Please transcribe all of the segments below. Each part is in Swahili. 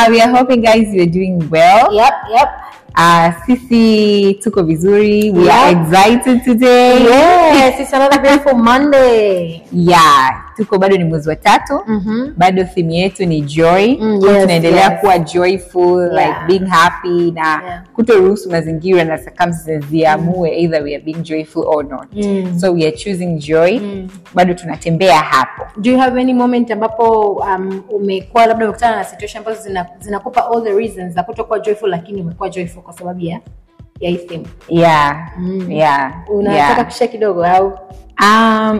Uh, we are hoping guys you're doing well. Yep, yep. Uh, sisi tuko vizuri. We are Yep. excited today. Yes, it's another beautiful Monday. Yeah, tuko bado ni mwezi wa tatu. Mhm. Bado theme yetu ni joy. Mm, Kwa yes, tunaendelea yes. kuwa joyful, Yeah. like being happy na Yeah. kutoruhusu mazingira na circumstances ziamue either we are being joyful or not. Mm. So we are choosing joy. Mm. Bado tunatembea hapo. Do you have any moment ambapo um, umekuwa labda umekutana na situation ambazo zina- zinakupa all the reasons za kutokuwa joyful lakini umekuwa joyful kwa sababu ya ya hii theme? Yeah. Mm. Yeah. Unataka yeah. kushare kidogo au? Um,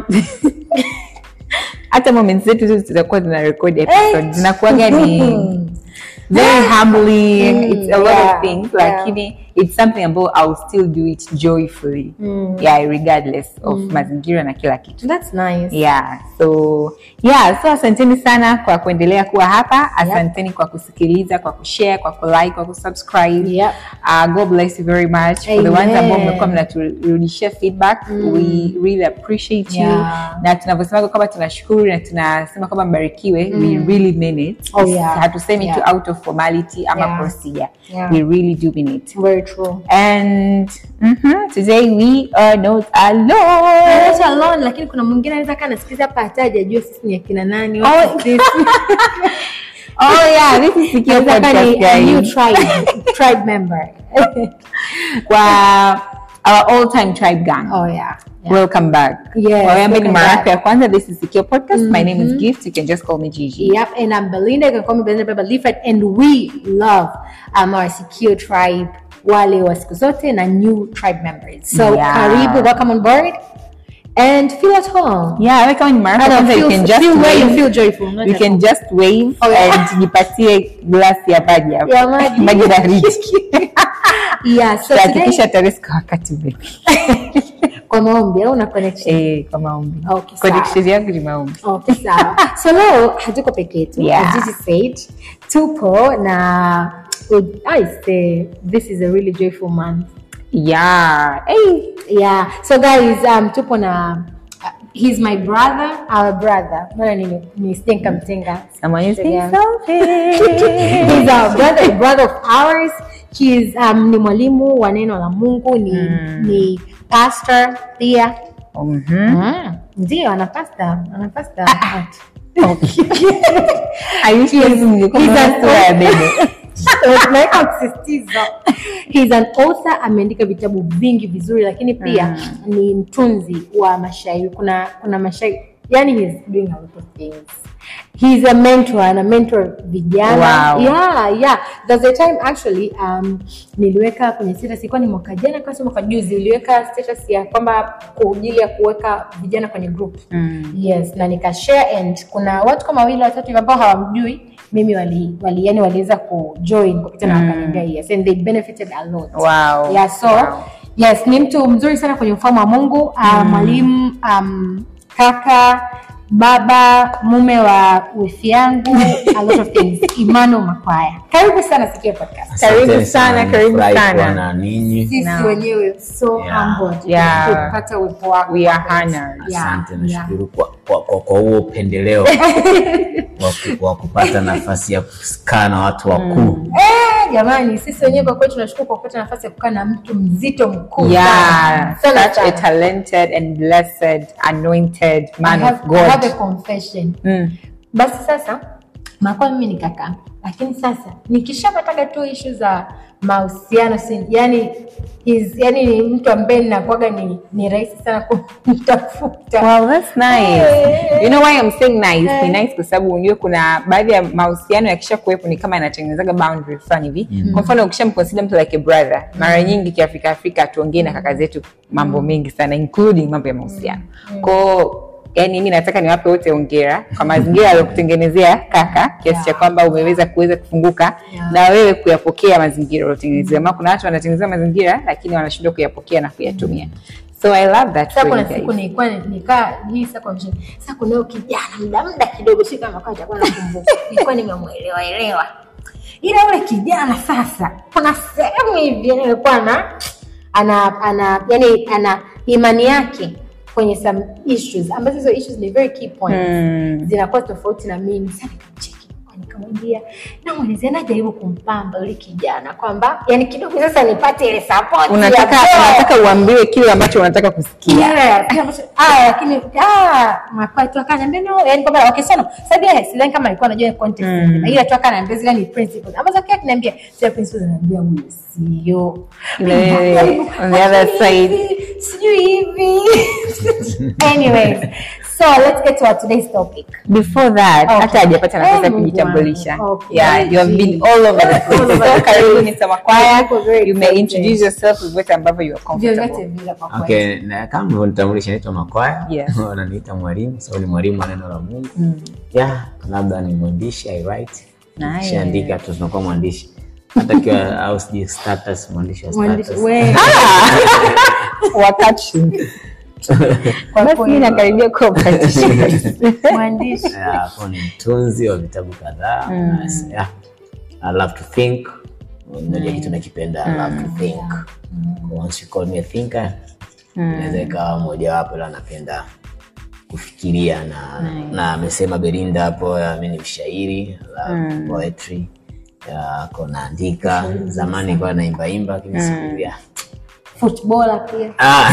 hata moments zetu tu zitakuwa zina record episode zinakuwaga ni very humbling Mm, it's a lot yeah, of things yeah. lakini it's something ambayo I'll still do it joyfully Mm. yeah regardless of mazingira na kila kitu That's nice. yeah so yeah so asanteni sana kwa kuendelea kuwa hapa asanteni kwa kusikiliza kwa kushare kwa kulike kwa kusubscribe Yep. uh, god bless you very much for the ones Amen. ambao mmekuwa mnaturudishia feedback we really appreciate you Yeah. na tunavyosema kwamba tunashukuru na tunasema kwamba mbarikiwe we really mean it Oh, yeah. hatusemi Yeah. tu out of formality ama Yeah. procedure Yeah. we really do mean it Very true. and mhm, today we are not alone Not alone lakini kuna mwingine anaweza kaa nasikiza hapa hata hajajua sisi ni akina nani Oh. what is this? oh yeah this is Sikio Inaweza kaa podcast ni a new guys tribe tribe member kwa our all time tribe gang oh yeah, yeah. welcome back Yes, kwa wewe ambaye ni welcome mara back. yako ya kwanza this is Sikio podcast my name is Gift you can just call me Gigi Yep, and I'm Belinda. You can call me Belinda Beba Leaflet, and we love um, our secure tribe, wale wa siku zote na new tribe members. So Yeah. karibu, welcome on board, and feel at home. yeah wewe kama ni mara yako ya And kwanza you feel, can just feel where you wave feel joyful. not you at can home. just wave Oh, yeah. and jipatie glasi ya maji hapo Ya maji. maji na rich Yeah, so today, hakikisha tarehe kwa wakati ule kwa maombi au na connection? eh kwa maombi Okay, sawa. connection yangu ni maombi Okay, sawa. So leo hatuko peke yetu. Yeah. As Gigi said, tupo na I say this is a really joyful month. yeah hey Yeah. So guys, um, tupo na uh, he's my brother, our brother. Mbona ni ni stinka mtenga. someone is saying Yeah. something He's our brother, a brother of ours. He's um, ni mwalimu wa neno la Mungu, ni ni pastor pia. Mhm. Mm. Ndio ana pastor, ana pastor. I wish hizi ningekuwa He's na an sura ya bebe tunaweka msisitizo He's an author ameandika vitabu vingi vizuri lakini pia ni mtunzi wa mashairi kuna kuna mashairi yani he's doing a lot of things he's a mentor ana mentor vijana Wow. yeah yeah there's a time actually um, niliweka kwenye status ilikuwa ni mwaka jana kama sio mwaka juzi niliweka status ya kwamba kwa ajili ya kuweka vijana kwenye group Mm. yes na nikashare and kuna watu kama wawili watatu hivi ambao hawamjui mimi wali, wali yani waliweza kujoin kupita na wakaniambia yes and they benefited a lot Wow. yeah so Wow. yes ni mtu mzuri sana kwenye ufalme wa mungu uh, mwalimu um, kaka baba mume wa wifi yangu a lot of things imano makwaya karibu sana sikia podcast Karibu Asanteni sana, karibu Nimefurahi sana. kuwa na ninyi. sisi No. wenyewe so Yeah. humbled Yeah. kupata uwepo wako We are kwa kweli. honored. Yeah, Asante, yeah. nashukuru kwa, kwa, kwa, kwa huo upendeleo wa ku- wa kupata nafasi ya kukaa na watu wakuu. Eh, jamani sisi wenyewe kwa kweli tunashukuru kwa kupata nafasi ya kukaa na mtu mzito mkuu Yeah, sana. Sana such a sana. talented and blessed, anointed man I have, of I have a God. confession. Mm. basi sasa makuwa mimi ni kaka lakini sasa nikishapataga tu ishu za mahusiano si- yani is, yani ni mtu ambaye ninakuaga ni, ni rahisi sana kumtafuta Well, that's nice. Eh. You know why I'm saying nice? Eh. Ni nice kwa sababu unajua kuna baadhi ya mahusiano yakisha kuwepo ni kama yanatengenezaga boundary fulani hivi. Kwa mfano ukishamconsider mtu like a brother, mara nyingi kiafrika Afrika tuongee na kaka zetu mambo mengi sana including mambo ya mahusiano. Kwao yani mimi nataka niwape wote hongera kwa mazingira aliyokutengenezea kaka kiasi cha kwamba umeweza kuweza kufunguka Yeah. na wewe kuyapokea mazingira uliotengenezewa. Maana kuna watu wanatengeneza mazingira lakini wanashindwa kuyapokea na kuyatumia. So I love that sasa for kuna you guys. siku nilikuwa nikaa hii sasa kwa mshini sasa kuna huyo kijana muda muda kidogo si kama kwa chakula nakumbuka nilikuwa nimemuelewa elewa ila yule kijana sasa kuna sehemu hivi yani alikuwa ana ana ana yani ana imani yake kwenye some issues ambazo hizo issues ni very key points Mm. zinakuwa tofauti na mimi sasa nikamcheki nikamwambia namwelezea najaribu kumpamba yule kijana kwamba yani kidogo sasa nipate ile support ya unataka bro. unataka uambiwe kile ambacho unataka kusikia Yeah, kile ambacho- ah, lakini ah, mapato akaniambia no, yani kwamba okay sana sababu yeye sidhani kama alikuwa anajua context Mm. nzima, ila tu akaniambia zile ni principles ambazo kile akiniambia zile principles ananiambia huyu sio Ile wewe, Najaribu, on the other lakini side. hivi, sijui hivi anyways so let's get to our today's topic before that Okay. hata hajapata nafasi ya Eh, Mungu kujitambulisha wangu. Okay. yeah you have been all over the place All over so the karibu place. ni Samakwaya Niko very you may excited. introduce yourself with what ambavyo you are vyovyote comfortable vile kwa kweli Okay, na kama ulivyonitambulisha naitwa Makwaya. Yes. Wananiita mwalimu, so ni mwalimu wa neno la Mungu. Mm. Yeah, labda ni mwandishi, I write. Nice. Kishaandika tu tunakuwa mwandishi. Hata kiwa au sijui status mwandishi wa Mwandishi- status. we- wakati kwa basi kweli. mimi nakaribia kuwa practitioner. mwandishi Yeah, kwa ni mtunzi wa vitabu kadhaa. Yes, yeah. I love to think. Moja kitu nakipenda, I love to think. Once you call me a thinker, inaweza ikawa mojawapo la napenda kufikiria na na amesema Belinda hapo, ya, mi ni mshairi I love poetry ya, ko naandika zamani nilikuwa naimbaimba lakini siku ya footballer pia Ah.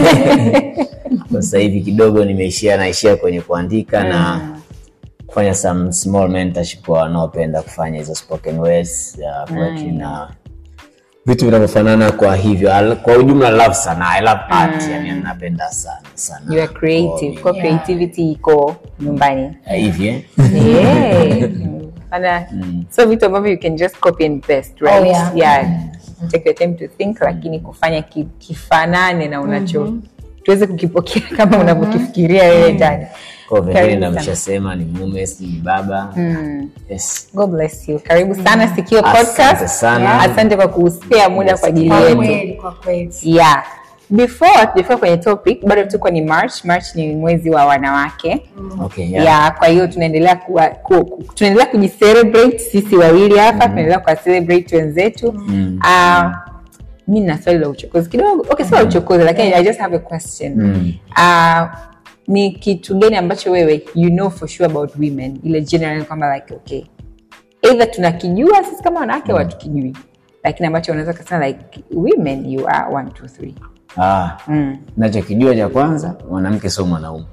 kwa sasa hivi kidogo nimeishia naishia kwenye kuandika na kufanya some small mentorship kwa wanaopenda kufanya hizo spoken words ya poetry na vitu vinavyofanana kwa hivyo Al- kwa ujumla love sana i love art yani napenda sana sana you are creative kwa creativity iko nyumbani hivi eh? yeah Ana, so vitu ambavyo you can just copy and paste right Oh, yeah. yeah take the time to think lakini kufanya ki, kifanane na unacho tuweze kukipokea kama unavyokifikiria wewe ndani kwa vingine Karibu ndo sana. ameshasema ni mume si ni baba yes God bless you. Karibu sana Sikio Asante Podcast. sana. Yeah. Asante kwa kuspea muda kwa ajili kwa yetu. kweli kwa kweli Yeah. Before before kwenye topic bado tuko ni March. March ni mwezi wa wanawake. okay Yeah. yeah. kwa hiyo tunaendelea kuwa, ku, ku, tunaendelea kujicelebrate sisi wawili hapa, tunaendelea kuwa celebrate wenzetu. Mm. Uh, mi na swali la uchokozi kidogo. Okay, sio la uchokozi lakini I just have a question. Mm. Uh, ni kitu gani ambacho wewe you know for sure about women ile general kwamba like okay either tunakijua sisi kama wanawake au hatukijui lakini ambacho unaweza kusema like women you are one two three ah. mm. nachokijua cha kwanza mwanamke sio mwanaume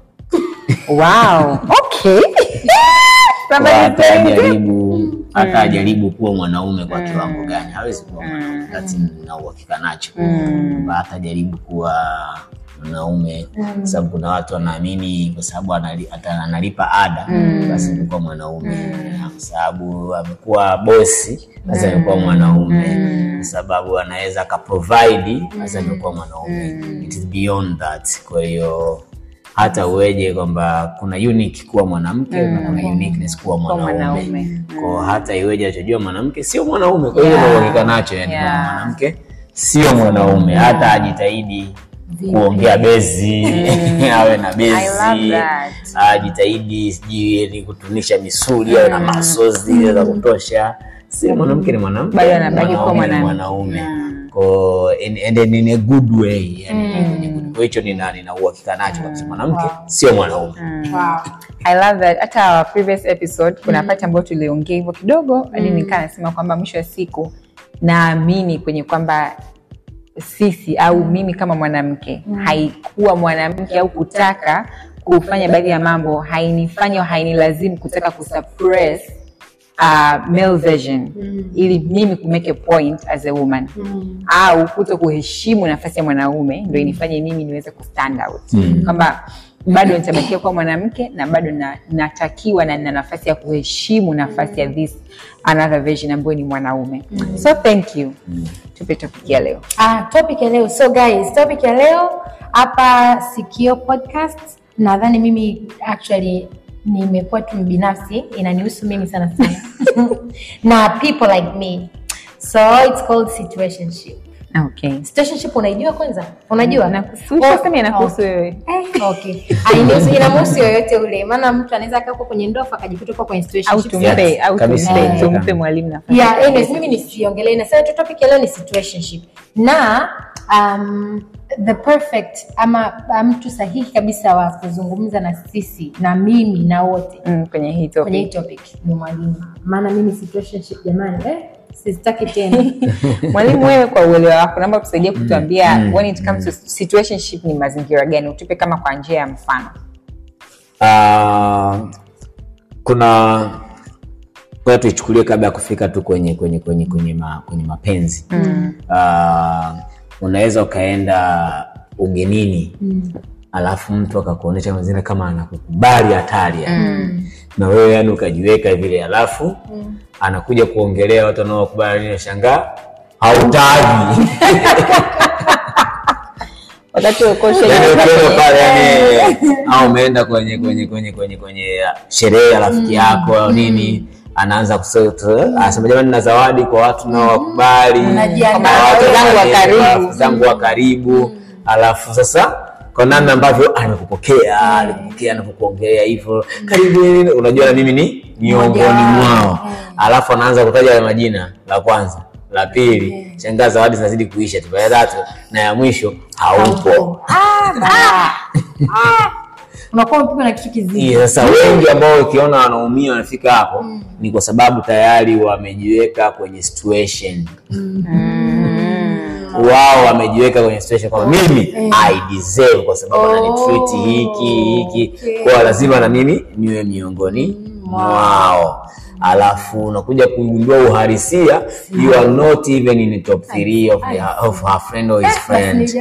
wow okay Kwa Somebody hata saying it. ajaribu hata ajaribu kuwa mwanaume kwa kiwango gani hawezi kuwa mwanaume That's na uhakika nacho Kwamba hata ajaribu kuwa mwanaume sababu kuna watu wanaamini kwa sababu anali- ata- analipa ada basi amekuwa mwanaume kwa sababu amekuwa bosi basi amekuwa mwanaume kwa sababu anaweza akaprovide basi amekuwa mwanaume it is beyond that kwa hiyo hata uweje kwamba kuna unique kuwa mwanamke na kuna uniqueness kuwa mwanaume mwanaume. kwa hata iweje achojua mwanamke sio mwanaume kwa hiyo Yeah. nauhakika nacho yani Yeah. kwamba mwanamke sio mwanaume hata ajitahidi kuongea bezi awe na I love bezi that. ajitahidi sijui yani kutunisha misuli awe na masozi za kutosha si mwanamke ni mwanamke Bado anabaki kuwa mwanaume ni mwanamke. mwanaume Ko- and, and then in a good way yani kwenye good- kwa hicho nina nina uhakika nacho kabisa mwanamke sio mwanaume wow I love that. Hata our previous episode kuna part ambayo tuliongea hivyo kidogo hadi nikaa nasema kwamba mwisho wa siku naamini kwenye kwamba sisi au mimi kama mwanamke haikuwa mwanamke au kutaka kufanya baadhi ya mambo hainifanya au hainilazimu kutaka kusuppress uh, male version ili mimi kumake a point as a woman au kuto kuheshimu nafasi ya mwanaume ndo inifanye mimi niweze kustand out kwamba bado nitabakia kuwa mwanamke na bado na, natakiwa na nina nafasi ya kuheshimu nafasi ya this another version ambayo ni mwanaume so thank you tupe topic ya leo Ah, topic ya leo. So guys, topic ya leo hapa Sikio Podcast. Nadhani mimi actually nimekuwa tu binafsi, inanihusu mimi sana sana na people like me. So it's called situationship. okay Situationship unaijua kwanza? Unajua? Nakuhusu- Oh, sasa mimi nakuhusu oh. wewe Eh, okay. Hainihusu, inamhusu yoyote ule, maana mtu anaweza akaa huko kwenye ndoa akajikuta huko kwenye au situationship. tumpe Yes, au kabisa. tumpe Yeah. tumpe mwalimu nafasi yeah anyways mimi nisiongelee nasema tu topic ya leo ni situationship na um, the perfect ama uh, mtu sahihi kabisa wa kuzungumza na sisi na mimi na wote Mm, kwenye hii kwenye hii topic. topic ni mwalimu maana mimi situationship jamani eh, sizitaki tena Mwalimu, wewe kwa uelewa wako, naomba tusaidie kutuambia when it comes to situationship ni mazingira gani, utupe kama kwa njia ya mfano. Ah, kuna kwa tuichukulie kabla ya kufika tu kwenye kwenye kwenye kwenye, ma, kwenye mapenzi mm. unaweza ukaenda ugenini mm. alafu mtu akakuonyesha mazingira kama anakukubali hatari yani. mm. na wewe yani ukajiweka vile alafu mm. anakuja kuongelea watu wanaokubali nashangaa hautaji Wakati uko Yaani ukienda pale yani au umeenda kwenye kwenye kwenye kwenye kwenye sherehe ya rafiki yako au nini anaanza kusema anasema jamani na zawadi kwa watu nao wakubali Unajiandaa. na watu Rafiki zangu wa wengine, karibu. rafiki zangu wa karibu alafu sasa kwa namna ambavyo amekupokea alikupokea anapokuongelea hivyo karibu nini, unajua na mimi ni miongoni mwao alafu anaanza kutaja ya majina la kwanza la pili shangaa zawadi zinazidi kuisha tu ya tatu na ya mwisho haupo unakuwa umepigwa na kitu kizito Iya, sasa wengi ambao ukiona wanaumia wanafika hapo ni kwa sababu tayari wamejiweka kwenye situation wao wamejiweka kwenye situation kwamba mimi I deserve kwa sababu ananitreat hiki hiki kwa lazima na mimi niwe miongoni mwao alafu unakuja kugundua uhalisia you are not even in the top 3 of, the, of her friend or his friend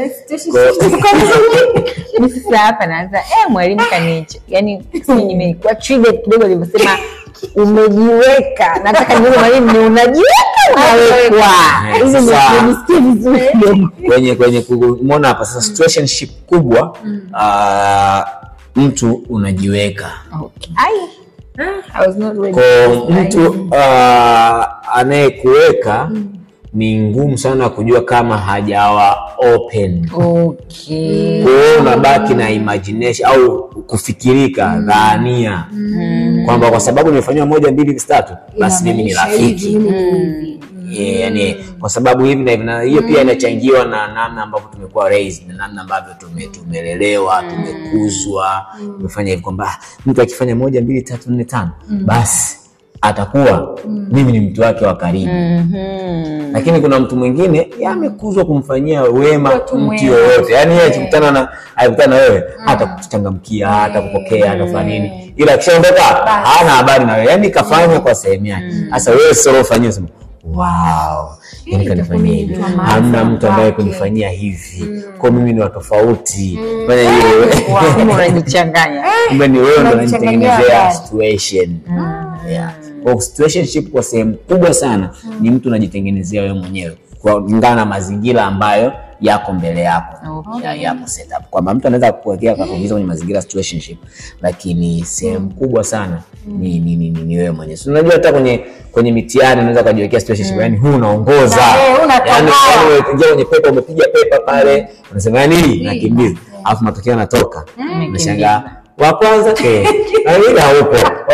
Mimi sasa hapa naanza eh, mwalimu kanicho, yani nimekuwa triggered kidogo alivyosema umejiweka. Nataka nione mwalimu, ni unajiweka unawekwa, Eh, ili sasa- nijisikie vizuri kidogo. kwenye kwenye kumwona hapa sasa situationship kubwa ah, mtu unajiweka Okay. Ai, I was not ready. kwa mtu ah, anayekuweka ni ngumu sana kujua kama hajawa open Okay. kwa hiyo unabaki na imagination au kufikirika dhania kwamba kwa sababu nimefanyiwa moja mbili tatu basi mimi ni Inamaanisha hivi, rafiki mimi ni hivi. Yeah, yani kwa sababu hivi na hivi na hiyo pia inachangiwa na namna ambavyo tumekuwa raised na namna ambavyo tume, tumelelewa tumekuzwa tumefanya hivi kwamba ah, mtu akifanya moja mbili tatu nne tano basi atakuwa mimi ni mtu wake wa karibu Mhm. lakini kuna mtu mwingine yeye amekuzwa kumfanyia wema Kuwa tu mtu mwema. yoyote yani yeye akikutana na akikutana na wewe hata kuchangamkia hata kupokea atafanya nini ila akishaondoka hana habari na wewe yani kafanya kwa sehemu yake sasa wewe sio ufanyie sema wow yani kanifanyia hivi mtu wa maana hamna mtu ambaye kwake. kunifanyia hivi kwa mimi ni wa tofauti fanya hiyo Kumbe unajichanganya. kumbe ni wewe ndo Unajichanganyia unajitengenezea habari. situation yeah. kwa situationship kwa sehemu kubwa sana ni mtu unajitengenezea wewe mwenyewe kulingana na mazingira ambayo yako mbele yako Okay. ya, yako setup kwamba mtu anaweza kukuwekea akakuingiza kwenye mazingira ya situationship lakini sehemu kubwa sana ni, ni, ni, ni, ni wewe mwenyewe so, unajua hata kwenye kwenye mitihani unaweza ukajiwekea situationship yani huu unaongoza Na wewe unatoboa. yani yani umeingia kwenye pepa umepiga pepa pale unasema nini nakimbiza alafu matokeo yanatoka unashangaa wa kwanza eh, na wengine haupo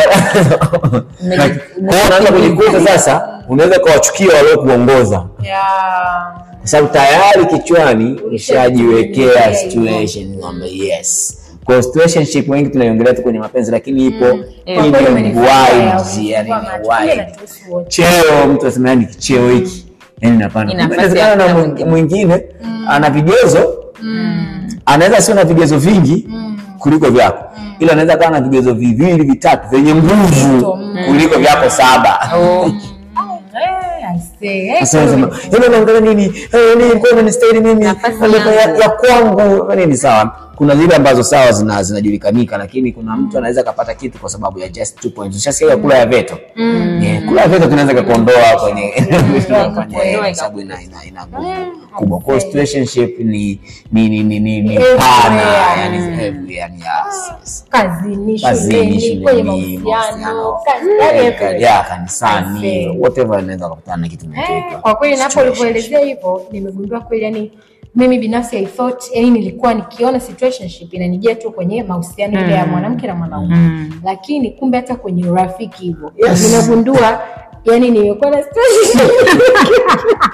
Kwa hiyo unaweza kujikuta sasa unaweza ukawachukia waliokuongoza kwa sababu tayari kichwani ushajiwekea situation kwamba yes kwa situationship wengi tunaiongelea tu kwenye mapenzi lakini ipo Yeah. ile Kwa kweli wide umenifurahisha, yani umenifurahisha. ni wide Inatuhusu wote. cheo mtu asema yani cheo hiki yani napana Ina nafasi inawezekana ya na kila mwing- mwingine ana vigezo anaweza sio na vigezo vingi kuliko vyako ila anaweza kawa na vigezo viwili vitatu vyenye nguvu kuliko vyako saba Oh. Eh, I say, eh, Sasa unasema, "Yaani unaangalia nini Eh, nini kwa unanistahili mimi Nafasi Nafasi ya, yangu." ya kwangu nini sawa kuna zile ambazo sawa zina zinajulikanika lakini kuna mtu anaweza akapata kitu kwa sababu ya just two points ushasikia kula ya veto yeah, kula ya veto tunaweza kukuondoa kwenye kukuondoa kwa sababu ina ina ina nguvu kubwa kwa hiyo situationship ni ni ni ni ni, ni Everywhere. pana yani everywhere yani yes, yes. kazini Kazini, shuleni kwenye shuleni, mahusiano mahusiano, kazi- yaani eh, everywhere. ya kanisani Aisee. whatever inaweza kukutana na kitu Eh, kinachoitwa kwa kweli napo situationship. ulivyoelezea hivyo nimegundua kweli yani mimi binafsi I thought yani nilikuwa nikiona situationship inanijia tu kwenye mahusiano ile ya mwanamke na mwanaume lakini kumbe hata kwenye urafiki hivyo Yes. nimegundua yani nimekuwa na situationship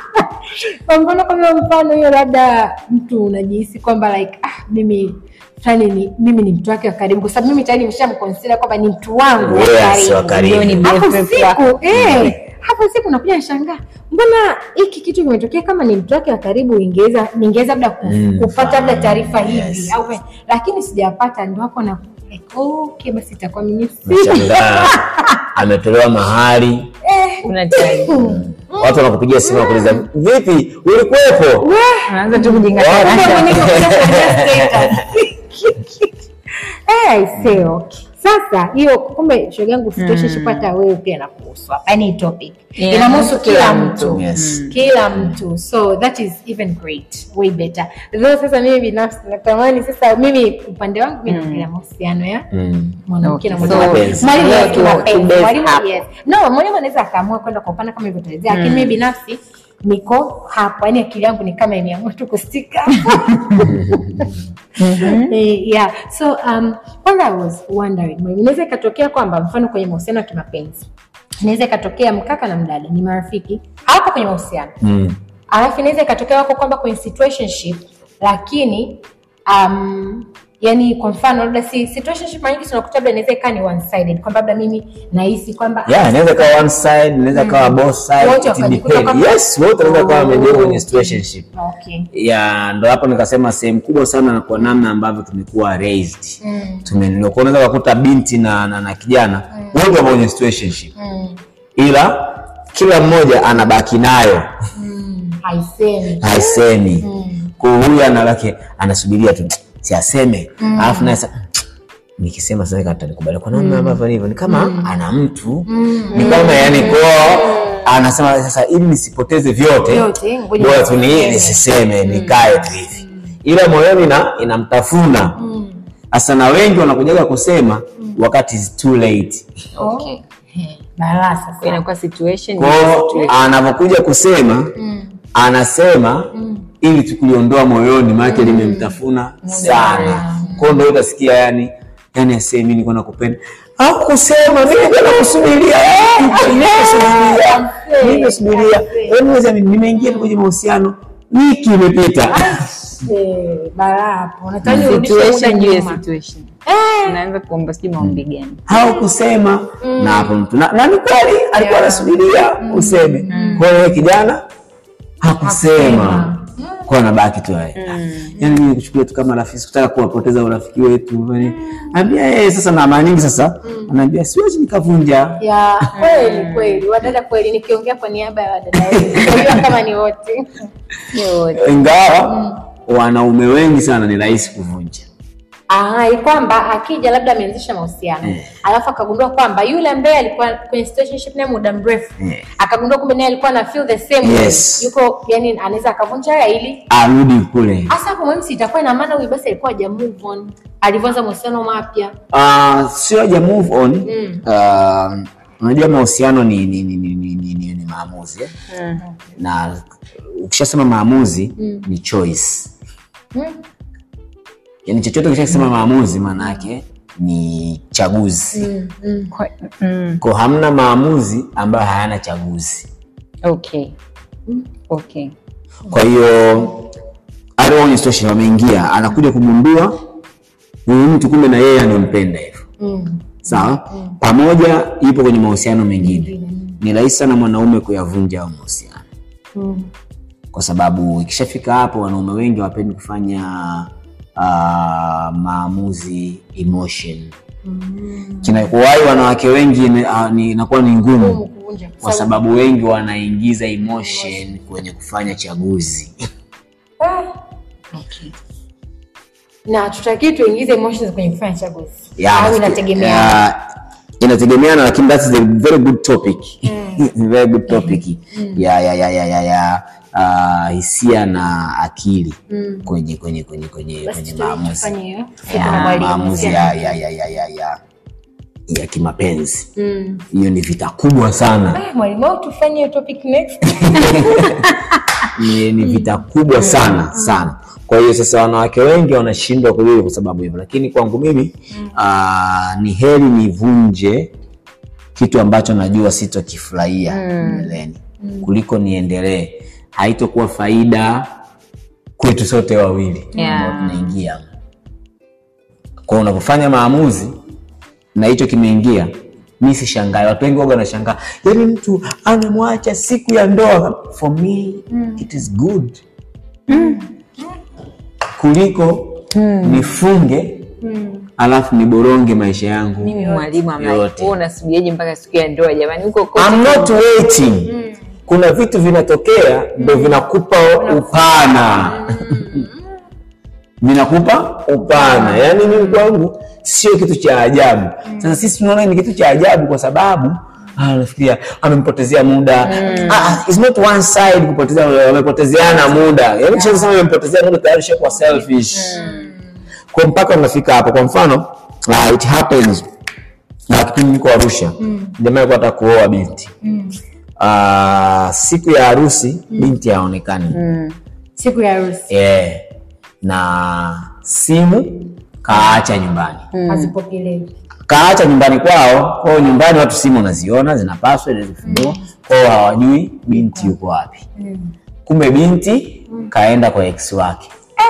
kwa mfano kama mfano hiyo labda mtu unajihisi kwamba like ah, mimi fulani ni mimi ni mtu wake wa karibu kwa sababu mimi tayari nimeshamconsider kwamba ni mtu wangu wa Yes, wa karibu. karibu. Ndio ni hapo BFF wako. siku eh, hapo siku nakuja nashangaa mbona hiki kitu kimetokea kama ni mtu wake wa karibu ingeweza ningeweza labda ku- Mm, kupata labda fahamu, taarifa hivi yes. au lakini sijapata ndo hapo na like, okay basi itakuwa mimi si Nashangaa ametolewa mahali, Una taarifa. watu wanakupigia simu wakuuliza vipi, ulikuwepo? Unaanza tu kujenga Wow. Kumbe talanta. mwenyewe unakuja kuangalia status. Eh, I say, okay. Sasa hiyo kumbe shoga yangu situationship hata wewe pia inakuhusu hapa. Yaani hii topic. Yeah, Inamhusu kila kila mtu. Yes. Kila mtu. So that is even great. Way better. Though sasa mimi binafsi natamani sasa mimi upande wangu mimi naongelea mahusiano ya Mm. mwanamke na Okay, mwanamke. so, Mwalimu leo wetu tu- mapenzi. tu base Mwalimu hapo. yes. No, mwalimu anaweza akaamua kwenda kwa upana kama hivyo tuelezea, lakini mimi binafsi niko hapo, yaani akili yangu ni kama imeamua tu kustika. Eh, yeah. So um, what I was wondering, mwalimu, inaweza ikatokea kwamba mfano kwenye mahusiano ya kimapenzi inaweza ikatokea mkaka na mdada ni marafiki hawapo kwenye mahusiano Mm. alafu inaweza ikatokea wako kwamba kwenye situationship lakini um, yani kwa mfano labda si situationship mara nyingi tunakuta labda inaweza ikaa ni one sided kwamba labda mimi nahisi kwamba Yeah, inaweza kawa one side, inaweza kawa both side, Wote it wakajikuta depend. kwamba- Yes, wote wanaweza kawa Oh. wamejiwa kwenye situationship. okay. ya ndo hapo nikasema sehemu kubwa sana na kwa namna ambavyo tumekuwa raised mm. tumelelewa kwa unaweza kukuta binti na, na, na kijana wote wako kwenye situationship Mm. ila kila mmoja anabaki nayo Mm. haisemi haisemi Mm. kwa huyu analake anasubiria tu si aseme alafu naye sasa nikisema sasa katanikubali kwa namna ambavyo hivyo ni kama ana mtu ni kama yani kwao anasema sasa ili nisipoteze vyote Vyote, ngoja bora tu ni nisiseme. nisiseme nikae tu hivi ila moyoni ina inamtafuna Mm. hasa na wengi wanakujaga kusema wakati is too late Okay. Eh, balaa sasa Inakuwa situation. kwao anavyokuja kusema Mm. anasema ili tu kuliondoa moyoni maake limemtafuna sana kwao ndo utasikia yani yani asemi nilikuwa nakupenda au kusema mimi nilikuwa nakusubiria eh, nimekusubiria nimekusubiria Wewe unaweza mimi nimeingia tu kwenye mahusiano wiki imepita Eh, balaa hapo Unataka nirudishe Situation muda juu ya nyuma. situation. Eh, Unaanza kuomba sijui maombi gani. au kusema na hapo mtu na, na ni kweli alikuwa anasubiria useme kwa hiyo wewe kijana hakusema kwa anabaki tu haya yani mimi kuchukulia tu kama rafiki sikutaka kuwapoteza urafiki wetu yani ambia yeye sasa na mara nyingi sasa anaambia siwezi nikavunja ya kweli kweli wadada kweli nikiongea kwa niaba ya wadada wetu Unajua kama ni wote ingawa wanaume wengi sana ni rahisi kuvunja Ah, ni kwamba akija labda ameanzisha mahusiano Eh. alafu akagundua kwamba yule ambaye alikuwa kwenye situationship naye muda mrefu Eh. akagundua kumbe naye alikuwa na feel the same way. Yes. yuko yani anaweza akavunja haya ili arudi kule hasa hapo muhimu si itakuwa ina maana huyu basi alikuwa haja move on alivyoanza mahusiano mapya uh, sio haja move on Mm. uh, unajua mahusiano ni, ni, ni, ni, ni, ni, ni, ni maamuzi eh? na ukishasema maamuzi Mm. ni choice Hmm? yani chochote ukishasema maamuzi maana yake ni chaguzi Mm, mm. Kwa- mm. ko hamna maamuzi ambayo hayana chaguzi Okay. Okay. kwa hiyo aliona situation wameingia anakuja kugundua huyu mtu kumbe na yeye anampenda hivyo Mm. sawa pamoja ipo kwenye mahusiano mengine ni rahisi sana mwanaume kuyavunja au mahusiano Mm. kwa sababu ikishafika hapo wanaume wengi hawapendi kufanya uh, maamuzi emotion Mm. kinakuwahi wanawake wengi ni- ah, ni- inakuwa ni ngumu Ngumu kuvunja kwa kwa sababu wengi wanaingiza emotion kwenye kufanya chaguzi Ah. na tutakii tuingize emotions kwenye kufanya chaguzi Yeah, au nafikiri- inategemeana yeah, inategemeana lakini that is a very good topic very good topic ya ya ya ya ya, ya ah, hisia na akili Mm. kwenye kwenye kwenye kwenye Basi kwenye tu- maamuzi tufanye hiyo. Siku ya, na mwalimu, maamuzi siku. ya ya ya ya ya ya ya kimapenzi Mm. hiyo ni vita kubwa sana Ah, mwalimu au tufanye hiyo topic next ni, ni vita kubwa sana sana kwa hiyo sasa wanawake wengi wanashindwa kulili kwa sababu hivyo lakini kwangu mimi aa, ni heri nivunje kitu ambacho najua sitokifurahia mbeleni kuliko niendelee haitokuwa faida kwetu sote wawili Yeah. ambao tunaingia kwa unapofanya maamuzi na hicho kimeingia mi sishangai watu wengi waga wanashangaa yani mtu anamwacha siku ya ndoa for me it is good kuliko nifunge alafu niboronge maisha yangu mimi mwalimu ambaye yote. wewe unasubiriaje mpaka siku ya ndoa jamani huko kote I'm not waiting. Kuna vitu vinatokea ndo vinakupa upana, vinakupa upana. Yaani mimi kwangu sio kitu cha ajabu. Sasa sisi tunaona ni kitu cha ajabu kwa sababu ah, nafikiria amempotezea muda. Ah, it's not one side kupotezea, wamepotezeana muda. Yaani kisha sema amempotezea muda tayari shakuwa selfish. Kwa mpaka unafika hapo. Kwa mfano, ah, it happens na kipindi niko Arusha, jamaa alikuwa anataka kuoa binti Ah, siku ya harusi binti haonekani siku ya harusi yeah. na simu kaacha nyumbani hazipokelewi kaacha nyumbani kwao kwao nyumbani watu simu unaziona zina password zifungua kwao hawajui binti yuko wapi kumbe binti kaenda kwa ex wake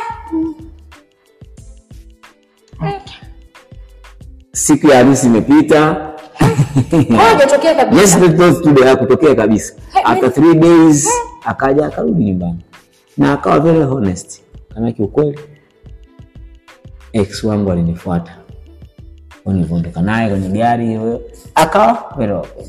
siku ya harusi imepita hajatokea kabisa Yes, that was today hakutokea kabisa. After three days akaja akarudi nyumbani na akawa very honest, kama kiukweli ex wangu alinifuata Kwa nilivyoondoka naye kwenye gari hiyo, akawa very open.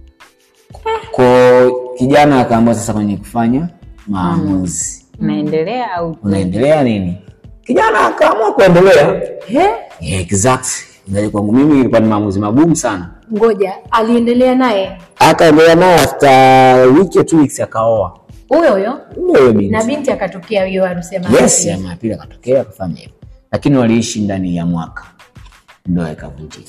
Kwa kijana akaamua sasa kwenye kufanya maamuzi, unaendelea au unaendelea nini? Kijana akaamua kuendelea. Yeah, exact. Ndio kwangu mimi ilikuwa ni maamuzi magumu sana. ngoja aliendelea naye akaendelea naye after wiki or two weeks akaoa huyo huyo huyo binti na binti akatokea hiyo harusi ya yes maharusi. ya mapili akatokea akafanya hivyo lakini waliishi ndani ya mwaka ndoa ikavunjika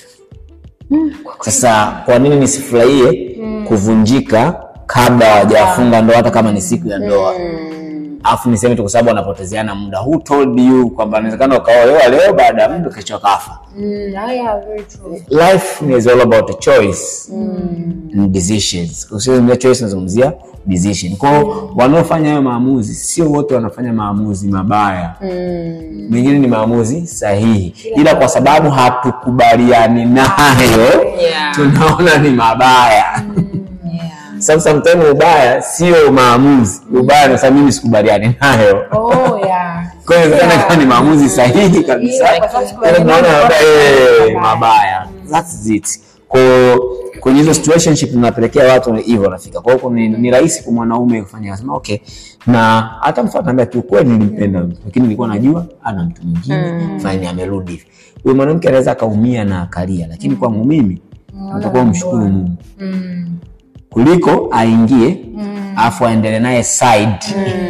sasa kwa nini nisifurahie kuvunjika kabla hawajafunga ndoa hata kama ni siku ya ndoa alafu niseme tu kwa sababu wanapotezeana muda who told you kwamba inawezekana ukaolewa leo baada ya muda kesho kafa Mm, haya, very true. life is all about a choice and decisions. Usizungumzia choice, nazungumzia decision. Kwa hiyo wanaofanya hayo maamuzi sio wote wanafanya maamuzi mabaya, mengine ni maamuzi sahihi, ila kwa sababu hatukubaliani nayo Yeah. tunaona ni mabaya. Sababu sometimes ubaya sio maamuzi, ubaya ni sababu mimi sikubaliani nayo. Oh, yeah. Kwa hiyo inawezekana kama ni maamuzi sahihi kabisa, Yeah, kwa sababu Yaani tunaona sikubaliani labda, nayo, eh, mabaya. mabaya. That's it. Kwa kwenye hizo situationship tunapelekea watu hivyo wanafika. Kwa hiyo ni, ni rahisi kwa mwanaume kufanya asema okay, na hata mfano anambia tu kweli nilimpenda mtu lakini nilikuwa najua ana mtu mwingine fine, amerudi hivi. Huyo mwanamke anaweza akaumia na akalia, lakini kwangu mimi natakuwa mshukuru Mungu Mm, kuliko aingie afu aendelee naye side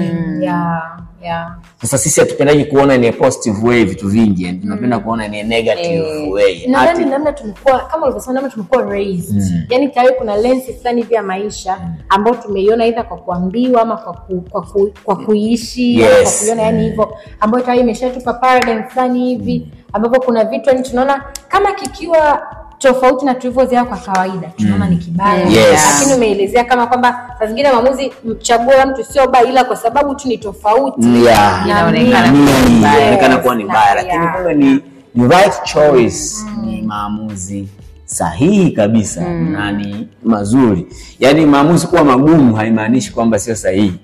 yeah, yeah. Sasa sisi hatupendaji kuona ni a positive way vitu vingi, yani tunapenda kuona ni a negative way. nadhani Ati- namna tumekuwa kama ulivyosema namna tumekuwa raised yani tayari kuna lensi fulani hivi ya maisha ambayo tumeiona aidha kwa kuambiwa ama kwa, ku, kwa, ku, kwa kuishi ama kwa Yes. kuiona yani hivyo ambayo tayari imeshatupa paradigm fulani hivi ambapo kuna vitu yani tunaona kama kikiwa tofauti na tulivyozoea kwa kawaida tunaona ni kibaya Yes. lakini umeelezea kama kwamba saa zingine maamuzi chaguo la mtu sio baya ila kwa sababu tu ni tofauti Yeah. na Inaonekana mimi. kuwa ni Ni- mbaya. inaonekana kuwa ni Yes, mbaya, na- lakini yeah. kumbe ni, ni right choice, ni maamuzi sahihi kabisa na ni mazuri. Yaani maamuzi kuwa magumu haimaanishi kwamba sio sahihi.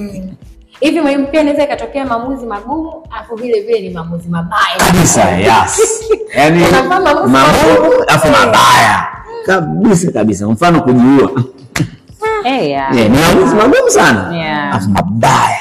hivi mwalimu pia inaweza ikatokea maamuzi magumu afu vile vile ni maamuzi mabaya kabisa yes. Yaani Unafanya maamuzi magumu magumu. afu mabaya kabisa kabisa, mfano kujiua Eh, yeah. Yeah, ni maamuzi magumu sana Yeah. afu mabaya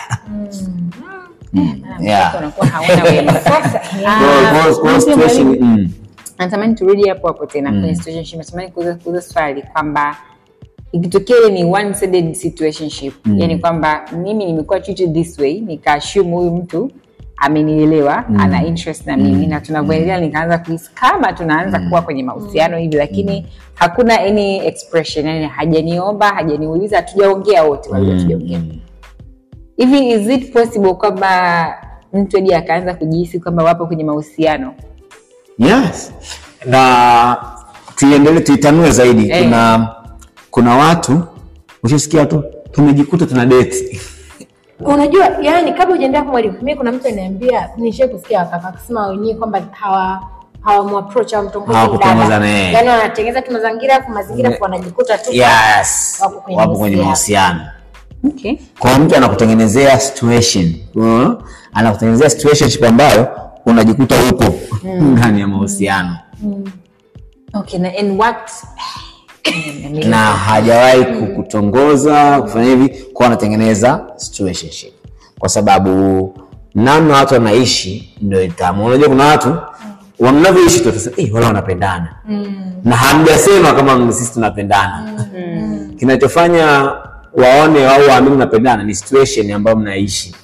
Yeah. Unakuwa hauna wema. sasa Ah, Kwa- kwa- kwa mimi situation- mwalimu, mm. natamani turudi hapo hapo tena kwenye situationship natamani kuuza kuuza swali kwamba ikitokea ile ni one sided situationship yani kwamba mimi nimekuwa treated this way nikaashume huyu mtu amenielewa ana interest na mimi na tunavyoendelea nikaanza kuhisi kama tunaanza kuwa kwenye mahusiano hivi lakini hakuna any expression yani hajaniomba hajaniuliza hatujaongea wote wawili hatujaongea hivi is it possible kwamba mtu hadi akaanza kujihisi kwamba wapo kwenye mahusiano Yes. Na tuiendelee tuitanue zaidi. Eh. Kuna kuna watu ushasikia tu tumejikuta tuna date. unajua yani kabla ujaendea kwa mwalimu mi kuna mtu aniambia nishai kusikia wakaka akisema wenyewe kwamba hawa hawamapproach hawamtongozi Hawakutongoza dada. naye. yani wanatengeneza tu mazingira afu mazingira afu wanajikuta tu yes Wapo kwenye wapo kwenye mahusiano. mahusiano Okay. kwa mtu anakutengenezea situation uh, anakutengenezea situationship ambayo unajikuta upo ndani ya mahusiano Okay, na in what na hajawahi kukutongoza kufanya hivi kwa anatengeneza situationship kwa sababu namna watu wanaishi ndio itamu unajua kuna watu wa- mnavyoishi tu watasema, "Eh, wala wanapendana na hamjasema kama sisi tunapendana kinachofanya waone au waamini mnapendana ni situation ambayo mnaishi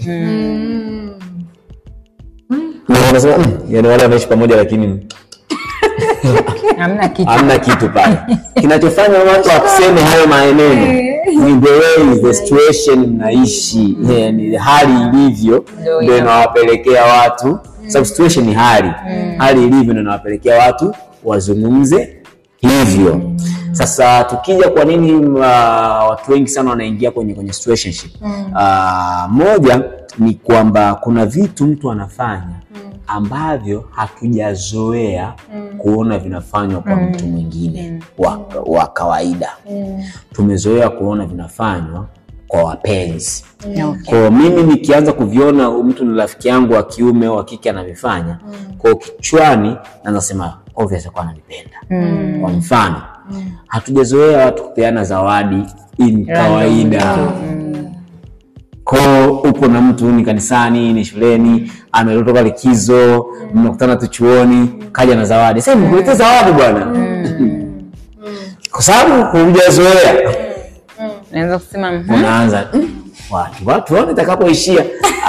na wanasema "Mm, yaani wale wanaishi pamoja lakini hamna kitu hamna kitu pale kinachofanya watu waseme hayo maneno ni the way the situation mnaishi yani hali ilivyo Ndio ndio ina- inawapelekea watu sababu situation ni hali hali ilivyo ndio inawapelekea watu wazungumze hivyo sasa tukija kwa nini uh, watu wengi sana wanaingia kwenye kwenye situationship uh, moja ni kwamba kuna vitu mtu anafanya ambavyo hatujazoea kuona vinafanywa kwa mtu mwingine wa, wa kawaida tumezoea kuona vinafanywa kwa wapenzi Okay. kwa mimi nikianza kuviona mtu ni rafiki yangu wa kiume au wa kike anavifanya kwa kichwani naanza sema obvious kwa ananipenda kwa mfano hatujazoea watu kupeana zawadi in kawaida ko upo na mtu ni kanisani ni shuleni ametoka likizo mnakutana tu chuoni kaja na zawadi sasa nimekuletea zawadi bwana kwa sababu hujazoea naweza kusema mhm. unaanza "Mm, watu watu waone itakapoishia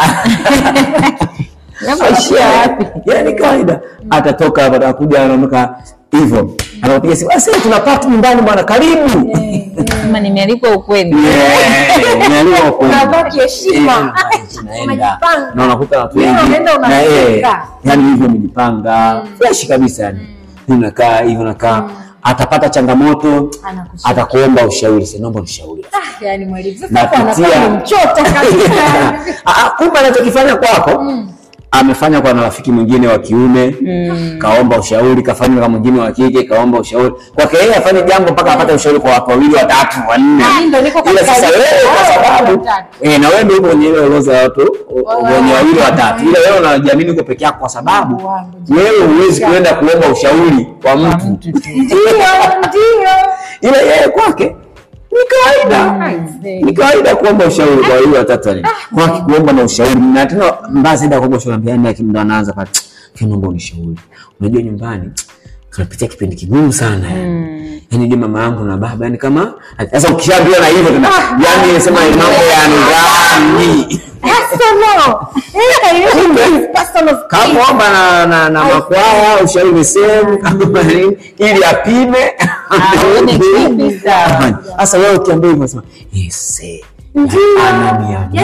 Unapoishia wapi yani kawaida atatoka hapa atakuja anaondoka hivyo anapiga simu "Ah, sasa tuna party nyumbani bwana karibu kama nimealikwa ukweli Yeah, umeambiwa kweli. Unabaki heshima. Eh, tunaenda. Umejipanga. na unakuta watu Yeah, wengi unaenda na yeye unafika. yani hivyo umejipanga fresh kabisa yani unakaa hivyo nakaa atapata changamoto Anakushika. atakuomba ushauri sasa naomba nishauri Ah, yani mwalimu sasa Na hapo anakuwa kutia- ni mchota kabisa Ah, ah, kumbe anachokifanya kwako amefanya kwa na rafiki mwingine wa kiume kaomba ushauri kafanya kwa mwingine wa kike kaomba ushauri kwake yeye afanye jambo mpaka apate ushauri kwa watu wawili watatu wanne Ah, ndio niko ila katika sasa list wewe ya kwa watu sababu watatu. eh, na wewe ndio uko kwenye ile orodha ya watu wenye wawili watatu ila wewe unajiamini uko peke yako kwa sababu Wangu. wewe huwezi kuenda kuomba ushauri kwa mtu mtu tu. ndio ndio ila yeye kwake ni kawaida ni kawaida kuomba ushauri kwa hiyo watatu wale kwa kuomba na ushauri na tena mbaya zaidi ya kuomba ushauri ambia yani ndo anaanza pale "Kile naomba unishauri unajua nyumbani tunapitia kipindi kigumu sana yani yani je mama yangu na baba yani kama sasa ukishaambiwa na hivyo tena yani sema ni mambo ya ndani personal eh kaile personal kama omba na na, na makwaya ushauri ni sehemu kama nini, ili apime Aone kipi sawa. sasa wewe ukiambia hivyo unasema yes eh, ananiambia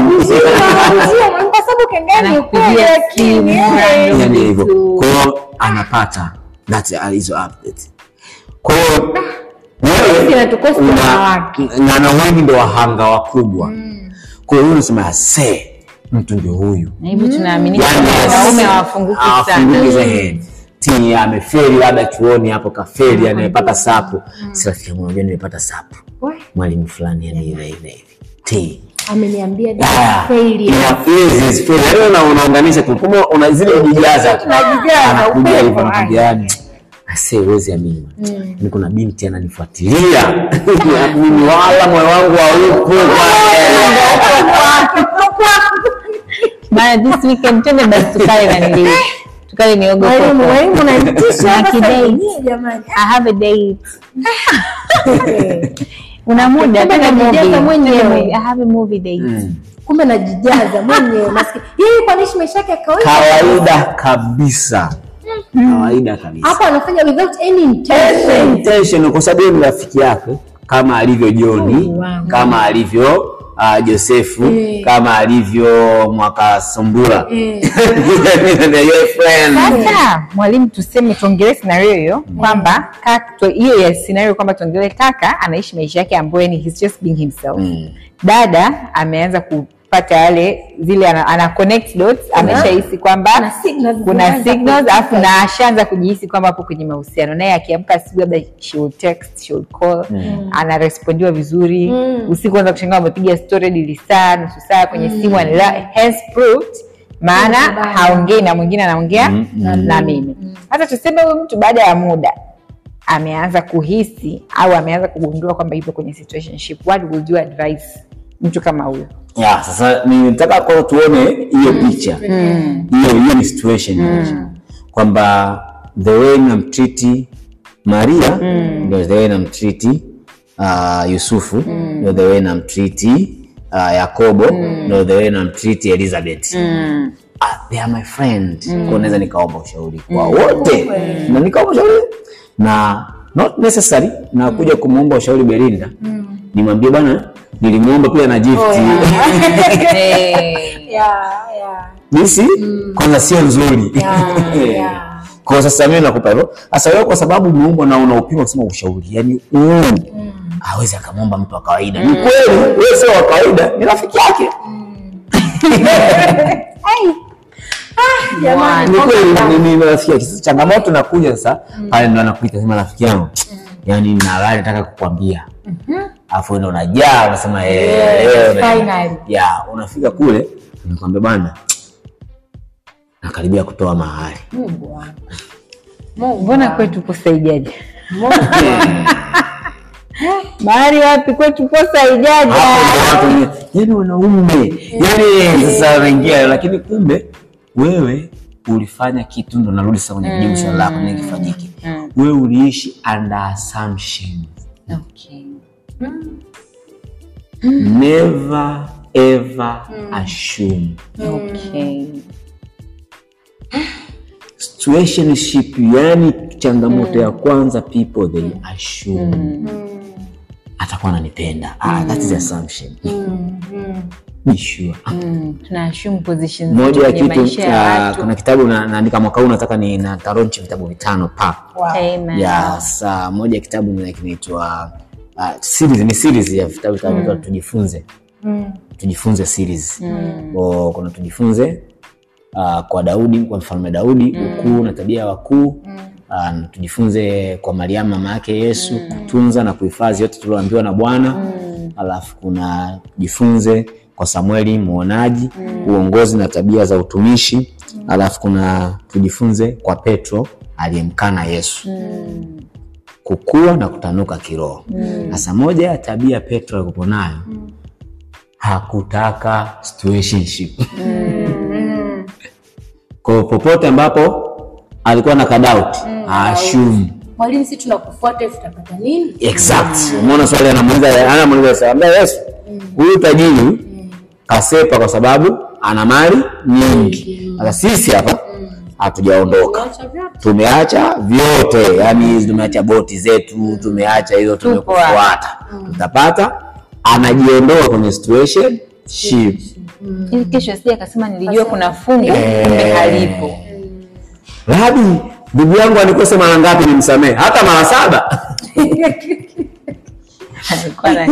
ndio kwa sababu kengeni ukweli Anakupigia lakini simu, eh, random. yani hivyo vitu. kwa hiyo anapata that are hizo update kwa hiyo wewe inatukosa una- wanawake. na na wengi ndo wahanga wakubwa kwa hiyo unasema se mtu ndio huyu na hivyo tunaamini Yani, wanaume hawafunguki hawafunguki sana zaidi. Ti ameferi labda chuoni hapo kaferi amepata sapu si rafiki yangu unajua nimepata sapu We, mwalimu fulani yani hivi hivi hivi ti ameniambia Ah, failure ina- yes, yes, failure. Yaani una- unaunganisha tu kumbe una zile ujijaza Tunajijaza, anakuja upepo, hivyo anakuja yani ase uwezi amini ni kuna binti ananifuatilia mimi wala moyo wangu haupo bana this weekend twende basi tukale na nili tukale miogo mwalimu koko. mwalimu unanitisha Na hapa kidate. sasa hivi, jamani I have a date. una muda Kumbe twende najijaza movie. mwenyewe. Twende movie. I have a movie date. kumbe najijaza mwenyewe maskini yeye kwa nini maisha yake ya kawaida kawaida kabisa kawaida kabisa hapo anafanya without any intention intention kwa sababu yeye ni rafiki yake kama alivyo Joni Mungu wangu. kama alivyo uh, Josefu Eh. kama alivyo mwaka Sumbula Eh. Your friend. sasa mwalimu tuseme tuongelee scenario hiyo kwamba kaka- tu- hiyo ya scenario kwamba tuongelee kaka anaishi maisha yake ambayo ni he's just being himself Mm. dada ameanza kupata kupata yale zile ana, ana connect dots ameshahisi kwamba Kuna signals kuna zinaanza signals kutoka. alafu na ashaanza kujihisi kwamba hapo kwenye mahusiano naye akiamka asubuhi labda she will text she will call anarespondiwa vizuri usiku anza kushangaa amepiga story hadi saa nusu saa kwenye simu anaelewa hence proved maana Kuna haongei na mwingine anaongea na mimi hata tuseme huyu mtu baada ya muda ameanza kuhisi au ameanza kugundua kwamba yupo kwenye situationship what would you advise mtu kama huyo ya sasa nitaka kwa tuone hiyo picha hiyo hiyo ni situation kwamba the way namtriti maria ndio the way namtriti uh, yusufu ndio the way namtriti uh, yakobo ndio the way namtriti elizabeth Ah, they are my friend kwa naweza nikaomba ushauri kwa wote na nikaomba ushauri na not necessary na kuja kumwomba ushauri belinda nimwambie bwana nilimwomba pia na gift Eh, Yeah, yeah. jinsi kwanza sio nzuri yeah. kwa sasa mimi nakupa hivyo sasa wewe kwa sababu umeumbwa na unaupima kusema ushauri yani mm. hawezi akamwomba mtu wa kawaida ni kweli wewe sio wa kawaida ni rafiki yake Jamani, ni kweli ni- ni rafiki yake sasa changamoto nakuja sasa pale ndo anakuita sema rafiki yangu yani na habari nataka kukwambia alafu wewe ndo unajaa unasema eh, leo na- finally. ya unafika kule nakwambia bwana nakaribia kutoa mahali Mungu wangu. Mungu mbona wangu. kwetu posaijaja Mungu wangu. mahali wapi kwetu posaijaja hapo ndo watu yani wanaume yani sasa wanaingia lakini kumbe wewe ulifanya kitu ndo narudi sasa kwenye kujibu swali lako nini kifanyike wewe uliishi under assumption okay. never ever assume Okay. situationship yani changamoto ya kwanza people they assume atakuwa ananipenda ah, that is assumption be sure Mm, tuna assume positions moja ya kwenye kitu maisha ya uh, watu. kuna kitabu na, naandika mwaka huu nataka ni nataronchi vitabu vitano pa Amen. ya saa moja ya kitabu ni kinaitwa uh, series ni series ya vitabu vitabu tujifunze tujifunze series O, kuna tujifunze uh, kwa Daudi kwa mfalme Daudi ukuu na tabia ya wakuu uh, na tujifunze kwa Mariamu mama yake Yesu kutunza na kuhifadhi yote tulioambiwa na Bwana alafu kuna tujifunze kwa Samueli muonaji uongozi na tabia za utumishi alafu kuna tujifunze kwa Petro aliyemkana Yesu kukua na kutanuka kiroho. Sasa moja ya tabia Petro alikuwa nayo hakutaka situationship. Kwa popote ambapo alikuwa na kadauti assume Mwalimu, si tunakufuata hivi tutapata nini? exact. Umeona swali anamuuliza anamuuliza sasa, ambaye Yesu huyu tajiri kasepa kwa sababu ana mali nyingi. Sasa sisi hapa hatujaondoka Acha vyote. tumeacha vyote yani hizi tumeacha boti zetu tumeacha hizo tumekufuata tutapata anajiondoa kwenye situation ship ili kesho sija akasema nilijua kuna fungu kumbe halipo labi ndugu yangu anikose mara ngapi nimsamehe hata mara saba Alikuwa na-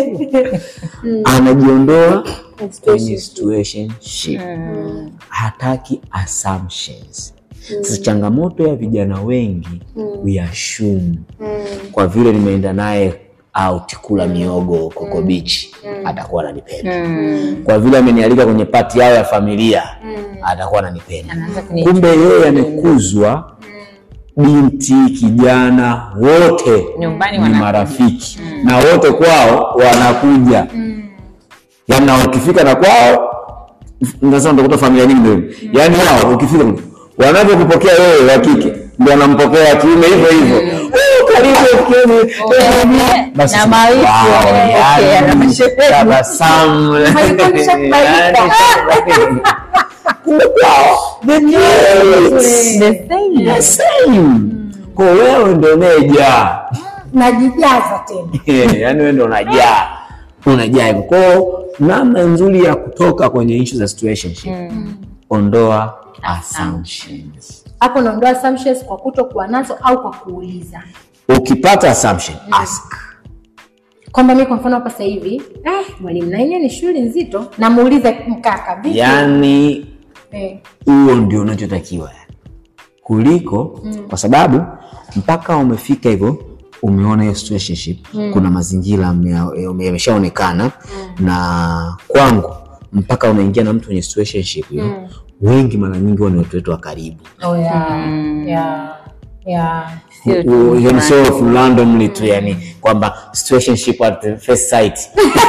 anajiondoa kwenye situation ship hataki assumptions sasa changamoto ya vijana wengi we assume kwa vile nimeenda naye out kula miogo koko bichi atakuwa ananipenda kwa vile amenialika kwenye pati yao ya familia atakuwa ananipenda Anaanza kuni- kumbe yeye amekuzwa binti kijana wote Nyumbani ni wanakuja. marafiki na wote kwao wanakuja yaani na ukifika na kwao sasa utakuta familia nyingi ndio hivyo. yaani wao ukifika wanavyokupokea wewe wa kike ndio wanampokea wa kiume hivyo hivyo Oh, karibu fikeni. Basi na mawifi wow, wanampokea, yaani, na mashemeji. tabasamu. Alikuwa ameshakubalika. Yaani, kumbe kwao the kids. The same. The same. kwa wewe ndo unayejaa Najijaza tena. yaani wewe ndo unajaa unajaa hivyo kwao namna nzuri ya kutoka kwenye issue za situationship ondoa assumptions Hapo naondoa assumptions kwa kutokuwa nazo au kwa kuuliza. ukipata assumption ask kwamba mi kwa mfano hapa sasa hivi eh, mwalimu na yenyewe ni shughuli nzito namuuliza mkaka vipi yaani eh, huo ndio unachotakiwa kuliko kwa sababu mpaka umefika hivyo umeona hiyo situationship kuna mazingira yame- yame- yameshaonekana na kwangu mpaka unaingia na mtu kwenye situationship hiyo wengi mara nyingi huwa ni watu wetu wa karibu oh, yeah, yeah, yeah. Sio tu U- hiyo ni sio randomly tu yani kwamba situationship at the first sight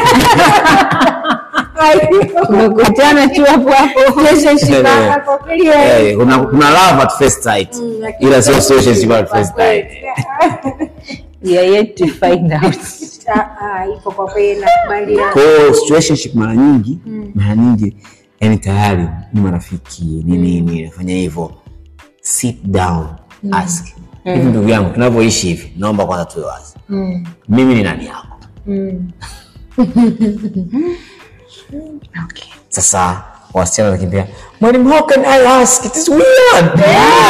tumekutana tu hapo hapo Eh, Kwa kweli, eh, eh, kuna kuna love at first sight lakini- ila sio situationship at first sight we are yet to find out Ah, ah, ipo kwa kweli nakubaliana kwa hiyo situationship mara nyingi mara nyingi yani tayari ni marafiki ni nini nafanya hivyo sit down ask hivi ndugu yangu tunavyoishi hivi naomba kwanza tuwe wazi Mm, mimi ni nani yako mm. okay. sasa wasichana wanakimbia mwalimu how can i ask it is weird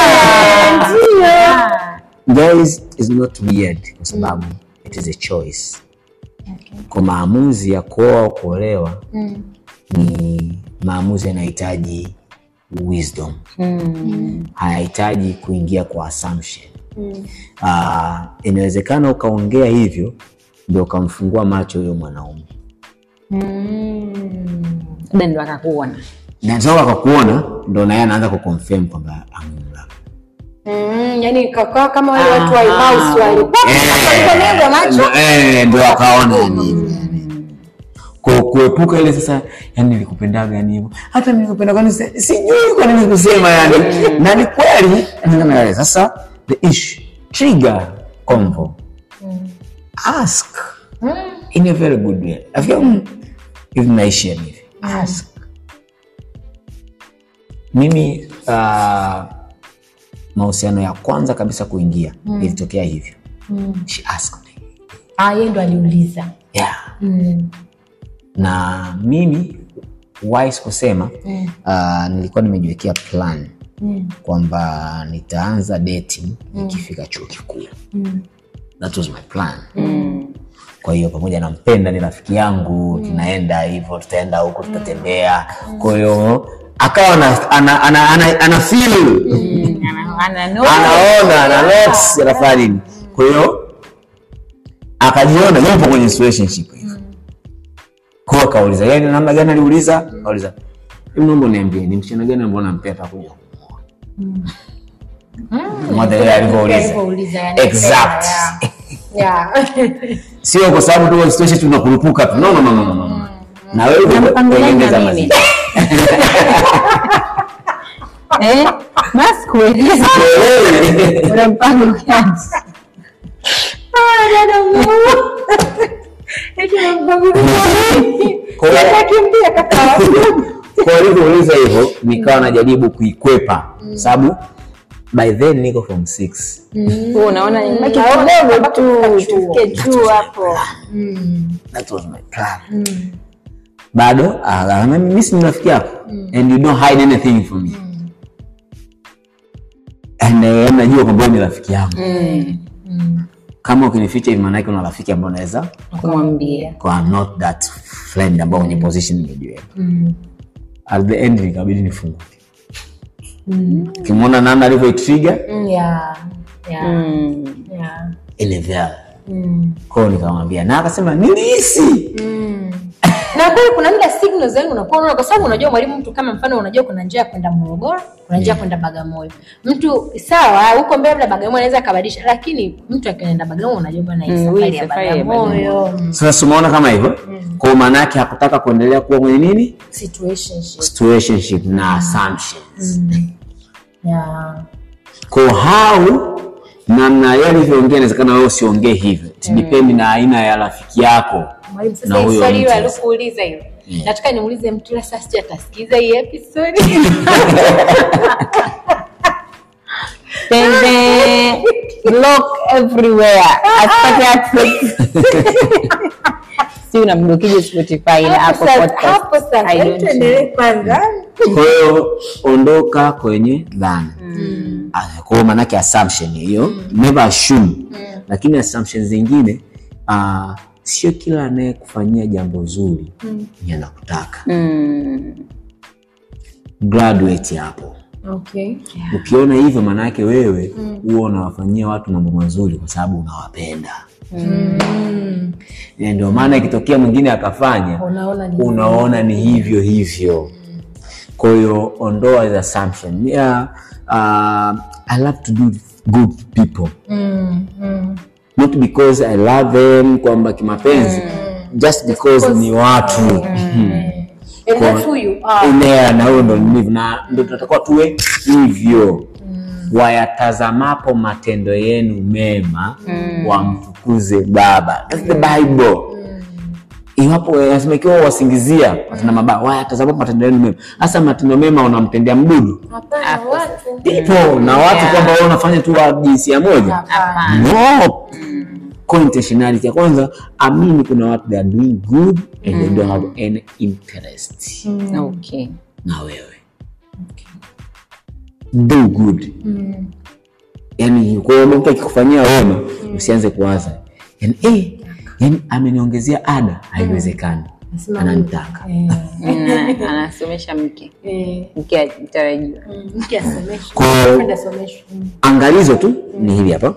guys is not weird kwa sababu it is a choice kwa maamuzi ya kuoa au kuolewa Mm. ni maamuzi yanahitaji wisdom hayahitaji kuingia kwa assumption Ah, inawezekana ukaongea hivyo ndio ukamfungua macho huyo mwanaume labda ndo akakuona na toka akakuona ndo naye anaanza kuconfirm kwamba amemlaka Mm, yani kakaa kama wale watu wa Emmaus wale Waliponeza macho Eh, ndo akaona yani hivyo yani. Ku- kuepuka ile sasa yani nilikupendaga yani hivyo hata nilikupenda kwani si- sijui kwa nini kusema yani na ni kweli Ndio, sasa the issue trigger convo ask in a very good way afika mm, hivi naishi yani hivi ask mimi uh, mahusiano ya kwanza kabisa kuingia ilitokea hivyo she asked me ah, yeye ndo aliuliza yeah mm. na mimi wise kusema uh, nilikuwa nimejiwekea plan Mm. kwamba nitaanza dating nikifika chuo kikuu that was my plan kwa hiyo pamoja na mpenda ni rafiki yangu tunaenda hivyo tutaenda huko tutatembea kwa hiyo akawa ana, ana, ana, ana, ana feel Ana- ana- anaona ana notes anafanya nini kwa hiyo akajiona yupo kwenye situationship hivi kwa hiyo akauliza yeye ni namna gani aliuliza akauliza hebu naomba niambie ni msichana gani ambao nampea atakuja kumuoa Mmoja yeye alivyouliza Alivyouliza, yani, exact yeah. sio kwa sababu tu situation tunakurupuka tu no no no no no, no na wewe Unampangilia unaongeza na mazingira Eh, basi kueleza una mpango gani? Kwa hiyo- Akimbia kaka kwa alivyouliza hivyo nikawa najaribu kuikwepa sababu by then niko from six Wewe unaona ni baki Naona kidogo mpaka tu kufika chuo. tufike chuo hapo that was my plan bado ah, mimi si ni rafiki yako and you don't hide anything from me and eh, najua kwamba wewe ni rafiki yangu kama ukinificha hivi maanake una rafiki ambao unaweza kumwambia kwa I'm not that friend ambao kwenye position nimejiweka at the end nikabidi nifunguke ukimwona nana alivyoitriga Mm, yeah. Yeah. Mm. Yeah. ilevyala Mm. kwao nikamwambia na akasema nilihisi na kweli kuna muda signals yani unakuwa unaona kwa sababu unajua mwalimu mtu kama mfano unajua kuna njia ya kwenda Morogoro kuna njia ya kwenda Bagamoyo mtu sawa huko mbele labda Bagamoyo anaweza akabadilisha lakini mtu akienda Bagamoyo unajua bwana hii Mm, safari hii ya safari ya Bagamoyo mm, sasa umeona kama hivyo kwao maanaake hakutaka kuendelea kuwa kwenye nini situationship situationship na assumptions yeah. kwa how namna yeye alivyoongea inawezekana wewe usiongee hivyo It depend na aina ya rafiki yako Mwalimu Na sasa hii huyo swali hilo mtu alikuuliza hilo Yeah. nataka nimuulize mtu ila sasa sija atasikiza hii episode Pembe, block everywhere asipate access si unamblokije spotify na hapo hapo sasa hapo sasa I hebu don't tuendelee kwanza kwa hiyo ondoka kwenye dhana Ah, kwa hiyo maanake assumption hiyo never assume lakini assumption zingine uh, sio kila anayekufanyia jambo zuri ni anakutaka Mm. graduate hapo Okay. ukiona hivyo maana yake wewe huwa unawafanyia watu mambo mazuri kwa sababu unawapenda Mm. Na ndio maana ikitokea mwingine akafanya Unaona ni unaona ni hivyo hivyo kwa hiyo ondoa the assumption yeah, uh, i love to do good people Mm. Mm. not because i love them kwamba kimapenzi just because ni watu And that's who you are. Enea, na huyo ndo nilivyo na ndo tunatakiwa tuwe hivyo wayatazamapo matendo yenu mema wamtukuze baba That's the bible iwapo nasema ikiwa wasingizia watenda mabaya wayatazamapo matendo yenu mema hasa matendo mema unamtendea mdudu Hapana, watu. people na watu kwamba wao unafanya tu wa jinsia moja Hapana. no Kwa intentionality ya kwanza amini kuna watu they are doing good and they don't have any interest Okay. na wewe do good yani kwa hiyo mtu akikufanyia wema usianze kuwaza yani, eh, yani ameniongezea ada haiwezekani Nasema ananitaka Eh, Mm, anasomesha mke eh, mke atarajiwa mm, mke asomeshwe. Kwa hiyo- Kwenda someshwe. Mm. angalizo tu ni hili hapa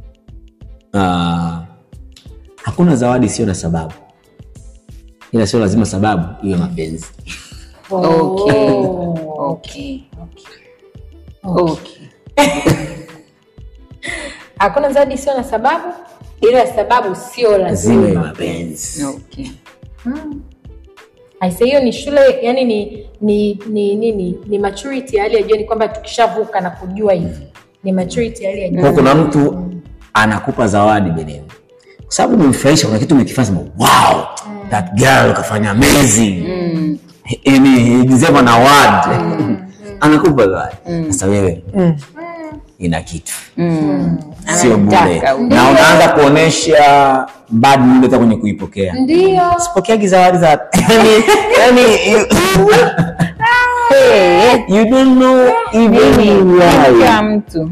Ah, hakuna zawadi sio na sababu ila sio lazima sababu iwe mapenzi Okay. Oh. okay okay Hakuna zawadi sio na sababu, ila sababu sio lazima iwe lazima. mapenzi okay Aise, hiyo ni shule, yani ni ni ni nini? Ni maturity ya hali ya juu, ni kwamba tukishavuka na kujua hivi ni maturity ya hali ya juu. kwa kuna mtu anakupa zawadi beneni kwa sababu umemfurahisha kuna kitu umekifanya sema wow that girl kafanya amazing yani he deserve an award anakupa zawadi sasa wewe ina kitu sio bure Anataka. na unaanza kuonesha bad mood hata kwenye kuipokea Ndio. sipokeagi zawadi za yani yani you- you don't know even why kila mtu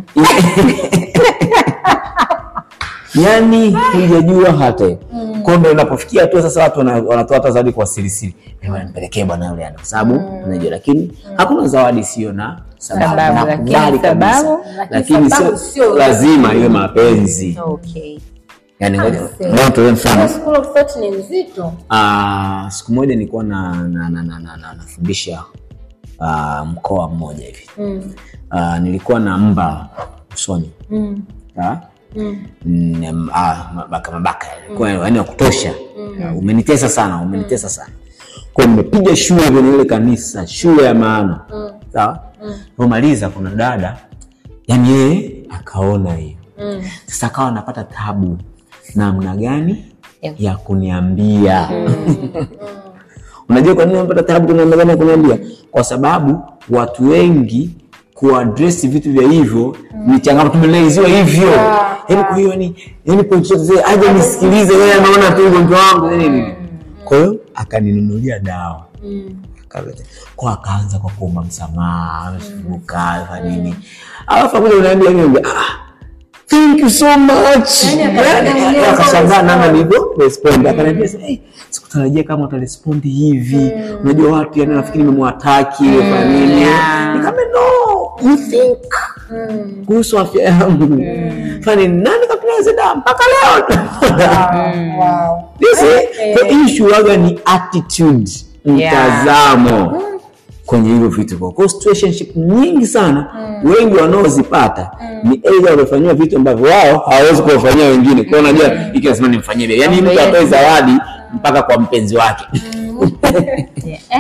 yani hujajua hata kwa ndo inapofikia hatua sasa watu wana- wanatoa hata zawadi kwa sirisiri Eh, bwana, nipelekee bwana yule ana kwa sababu unajua lakini hakuna zawadi sio na sababu Sababu, Nakubali lakini kabisa. sababu- lakini sababu sio sio lazima iwe mapenzi okay yani ngoja Aise. ngoja nitolee mfano School of thought ni nzito. Ah, siku moja nilikuwa na, na, na, na, na, na, nafundisha ah, mkoa mmoja hivi Mm. Ah, nilikuwa na mba usoni Mm. Ah? Mm. Mm, ah, mabaka mabaka yalikuwa yani wa kutosha Ah, umenitesa sana umenitesa sana kwa hiyo nimepiga shule kwenye ile kanisa shule ya maana sawa pomaliza kuna dada yani yeye akaona hiyo Mm. sasa akawa anapata tabu namna gani Ya. ya kuniambia unajua kwa nini anapata tabu kuna namna gani ya kuniambia kwa sababu watu wengi kuadresi vitu vya hivyo ni changamoto tumeleziwa hivyo yaani kwa hiyo ni yani point zote zile aje nisikilize yeye anaona tu ugonjwa wangu nini nini kwa hiyo akaninunulia dawa Mm. Akaleta. kwa akaanza kwa kuomba msamaha amefunguka fa nini alafu akuja unaambia mimi ah thank you so much Yaani Yani, akashangaa mwenyewe akashangaa kama namna nilivyo respond akaniambia hey, sikutarajia kama utarespond hivi unajua watu yani nafikiri nimemwataki fa nini yeah. nikamwambia no you think Mm. kuhusu afya yangu fani nani katunaweza dawa mpaka leo Wow. This is- the issue waga ni attitude mtazamo kwenye hivyo vitu kwa kwa situationship nyingi sana wengi wanaozipata ni aidha wamefanyiwa vitu ambavyo wao hawawezi kuwafanyia wengine kwa hiyo unajua hiki lazima nimfanyie bia yani mtu atoe zawadi mpaka kwa mpenzi wake eh,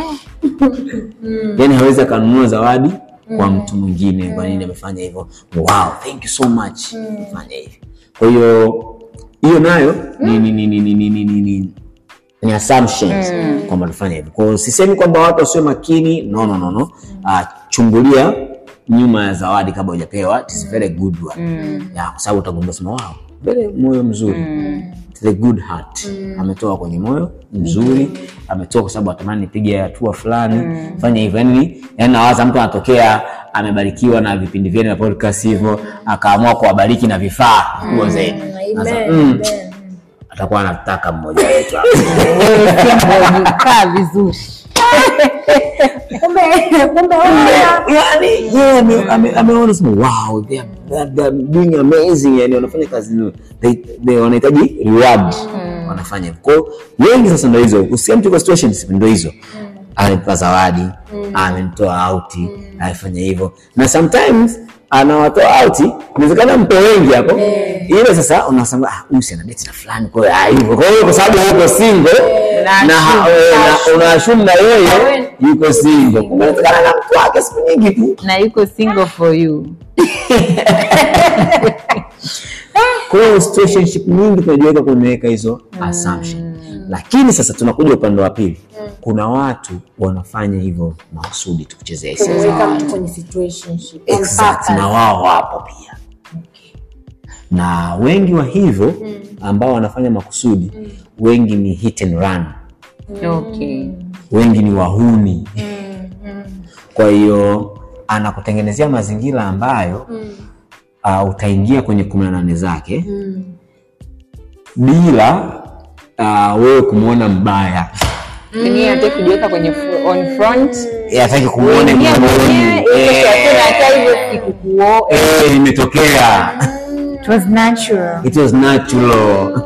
yani hawezi akanunua zawadi kwa mtu mwingine kwa nini amefanya hivyo wow thank you so much fanya hivi kwa hiyo hiyo nayo ni ni ni ni ni ni ni ni ni ni assumptions kwamba tufanye hivyo kwa hiyo sisemi kwamba watu wasiwe makini no no no no uh, chungulia nyuma ya zawadi kabla hujapewa it is a very good one ya kwa sababu utagundua sema wow very moyo mzuri It's the good heart ametoa kwenye moyo mzuri ametoa kwa sababu atamani nipige hatua fulani fanya hivyo yani yani nawaza mtu anatokea amebarikiwa na vipindi vyenu vya podcast hivyo akaamua kuwabariki na vifaa kubwa zaidi Sasa, Amen. mm, Amen. atakuwa anataka mmoja wetu hapa. Wewe Simba, kaa vizuri kumbe kumbe wewe yani yeye ame- ame- ameona sema wow they are, they are- they are doing amazing yani wanafanya kazi nzuri. they, they wanahitaji reward wanafanya hivyo. kwa hiyo wengi sasa ndio hizo usikia mtu kwa situations ndio hizo amenipa zawadi amenitoa out amefanya hivyo na sometimes anawatoa out inawezekana mpe wengi hapo ile sasa unasema ah huyu si ana date na fulani kwa hiyo ah, hivyo kwa hiyo kwa sababu yuko single na ha- eh, na unaashumu na yeye yuko single kumbe inawezekana na mtu wake siku nyingi tu na yuko single for you kwa hiyo situationship nyingi tunajiweka kumeweka hizo assumption lakini sasa tunakuja upande wa pili kuna watu wanafanya hivyo makusudi tu kuchezea hisia za kumweka watu mtu kwenye situationship on exact purpose. na wao wapo pia na wengi wa hivyo ambao wanafanya makusudi wengi ni hit and run okay wengi ni wahuni kwa hiyo anakutengenezea mazingira ambayo uh, utaingia kwenye kumi na nane zake bila uh, wewe kumwona mbaya Yaani yeye hataki kujiweka kwenye fr- on front Eh, hataki kumwona Uingie kimoyoni. mwenyewe, ili Eh, hakuna hata hivyo sikukuo- eh, imetokea It was natural. it was natural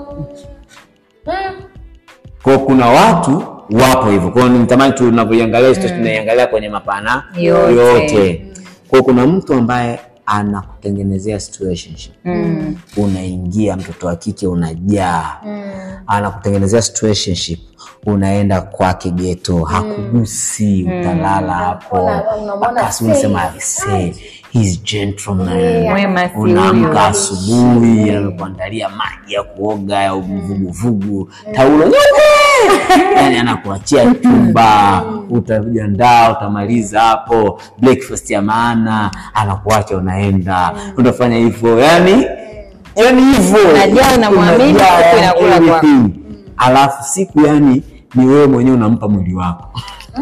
kwa kuna watu wapo hivyo kwao nitamani tunavyoiangalia mm. tunaiangalia kwenye mapana Yote. yote kwao kuna mtu ambaye anakutengenezea situationship mm. unaingia mtoto wa kike unajaa mm. anakutengenezea situationship unaenda kwake geto hakugusi utalala hapo Una- unamwona basi unasema "Say, he's gentleman Mwema si unaamka huyu. asubuhi anakuandalia maji ya kuoga ya uvuguvugu taulo nyeupe yani anakuachia chumba utajiandaa utamaliza hapo breakfast ya maana anakuacha unaenda utafanya hivyo yani yani hivyo Unajaa, unamwamini, Unajaa, siku yani inakula kwako. everything. alafu siku yani ni wewe mwenyewe unampa mwili wako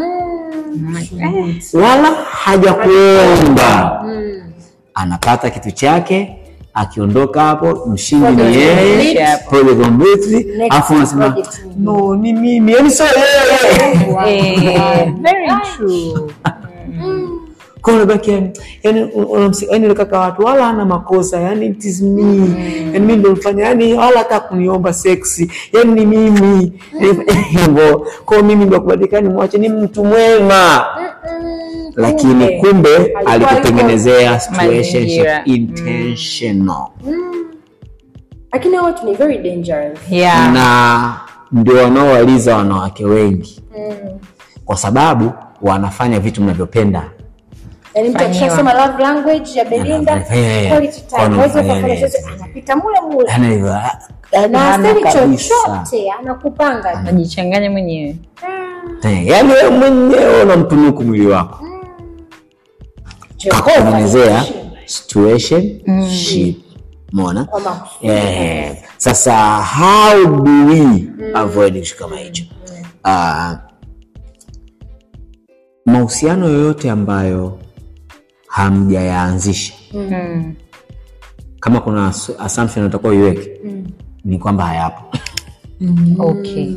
wala hajakuomba anapata kitu chake akiondoka hapo mshindi ni Project yeye complete. project complete Next alafu unasema project. no ni mimi yani sio yeye Eh, very true. kwa unabaki yani yani unamsi- yani yule kaka watu wala hana makosa yani it is me yani mimi ndo mfanya yani wala hata kuniomba seksi yani ni mimi hivyo kwa mimi ndo kubadilika ni mwache ni mtu mwema lakini kumbe Alikuwa alikutengenezea situationship Mazingira. intentional lakini hao watu ni very dangerous Yeah. na ndio wanaowaliza wanawake wengi kwa sababu wanafanya vitu mnavyopenda yaani mtu Fanyiwa. akishasema love language ya Belinda Anafanya- quality time Wana- hawezi ukafanya yeah, chochote yeah. anapita mule mule yani hivyo na hana asemi kabisa. chochote anakupanga tu. Najichanganya mwenyewe. Eh, yaani wewe mwenyewe unamtunuku mwili wako Jehova kakutengenezea situationship mona kwa makusudi. eh, sasa how do we avoid kitu kama hicho Ah, mahusiano yoyote ambayo hamjayaanzisha Mm. kama kuna ass- assumption utakuwa iweke ni kwamba hayapo Okay.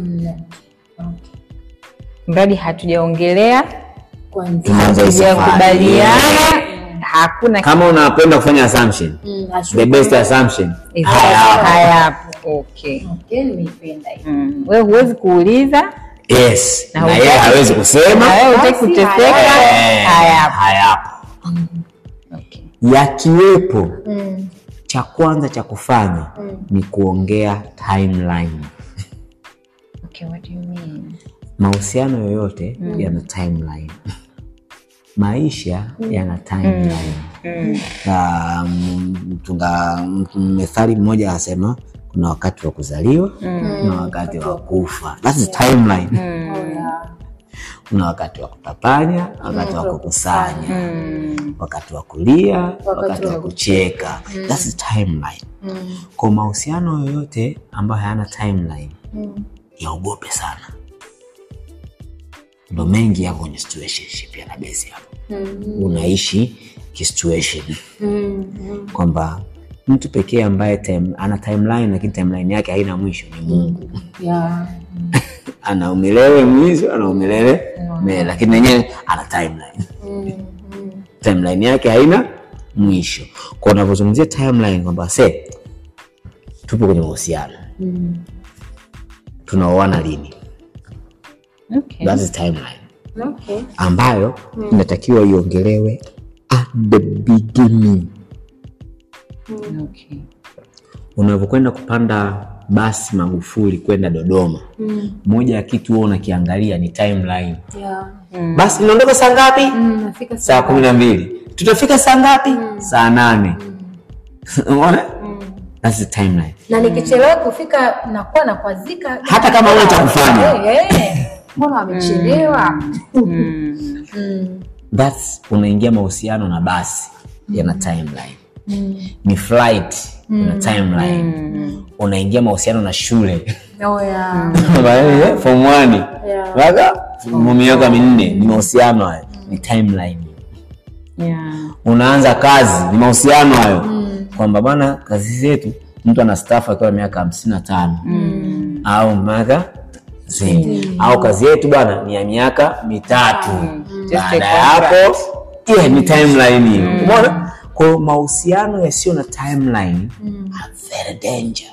Mradi hatujaongelea, Kwanza. Tunaanza hii safari. hatujakubaliana, hakuna kama unapenda kufanya assumption Mm, the ashuka. best assumption Is- hayapo. hayapo. Okay. Okay, nimeipenda hiyo. Mm. Wewe huwezi kuuliza yes Na na hutaki- yeye hawezi kusema na wewe hutaki Basi kuteseka, Eh, hayapo. hayapo Okay. yakiwepo Mm. cha kwanza cha kufanya ni kuongea timeline Okay, what do you mean? mahusiano yoyote yana timeline maisha yana timeline Na, mm, tunga m- methali mmoja anasema kuna wakati wa kuzaliwa na wakati wa kufa That's the timeline Oh, yeah. kuna wakati wa kutapanya wakati wa kukusanya wakati wa kulia wakati wa kucheka That's the timeline kwa mahusiano yoyote ambayo hayana timeline yaogope sana ndo mengi yako kwenye situationship yana base hapo unaishi kisituation kwamba mtu pekee ambaye time, ana timeline lakini timeline yake haina mwisho ni mungu Yeah. ana umilele mwisho ana umilele mbele lakini nenyewe ana timeline timeline yake haina mwisho kwa unavyozungumzia timeline kwamba se tupo kwenye mahusiano tunaoana lini Okay. that is timeline Okay. ambayo inatakiwa iongelewe at the beginning Okay. unavyokwenda kupanda basi magufuli kwenda dodoma moja ya kitu huwa unakiangalia ni timeline Yeah. basi linaondoka saa ngapi Mm, nafika saa kumi na mbili tutafika saa ngapi saa nane umeona That's the timeline na nikichelewa kufika nakuwa nakwazika Hata kama huna cha kufanya. Eh, eh. mbona wamechelewa Mm. That's unaingia mahusiano na basi yana timeline ni flight ina timeline unaingia mahusiano na shule Oh, yeah. Eh, form one Yeah. mpaka form miaka minne ni mahusiano hayo ni timeline Yeah. unaanza kazi ni mahusiano hayo kwamba bwana kazi zetu mtu ana staff akiwa na miaka hamsini na tano au miaka sitini. au kazi yetu bwana ni ya miaka mitatu Just baada a ya hapo yeah, ni timeline hiyo umeona kwa hiyo mahusiano yasiyo na timeline are very danger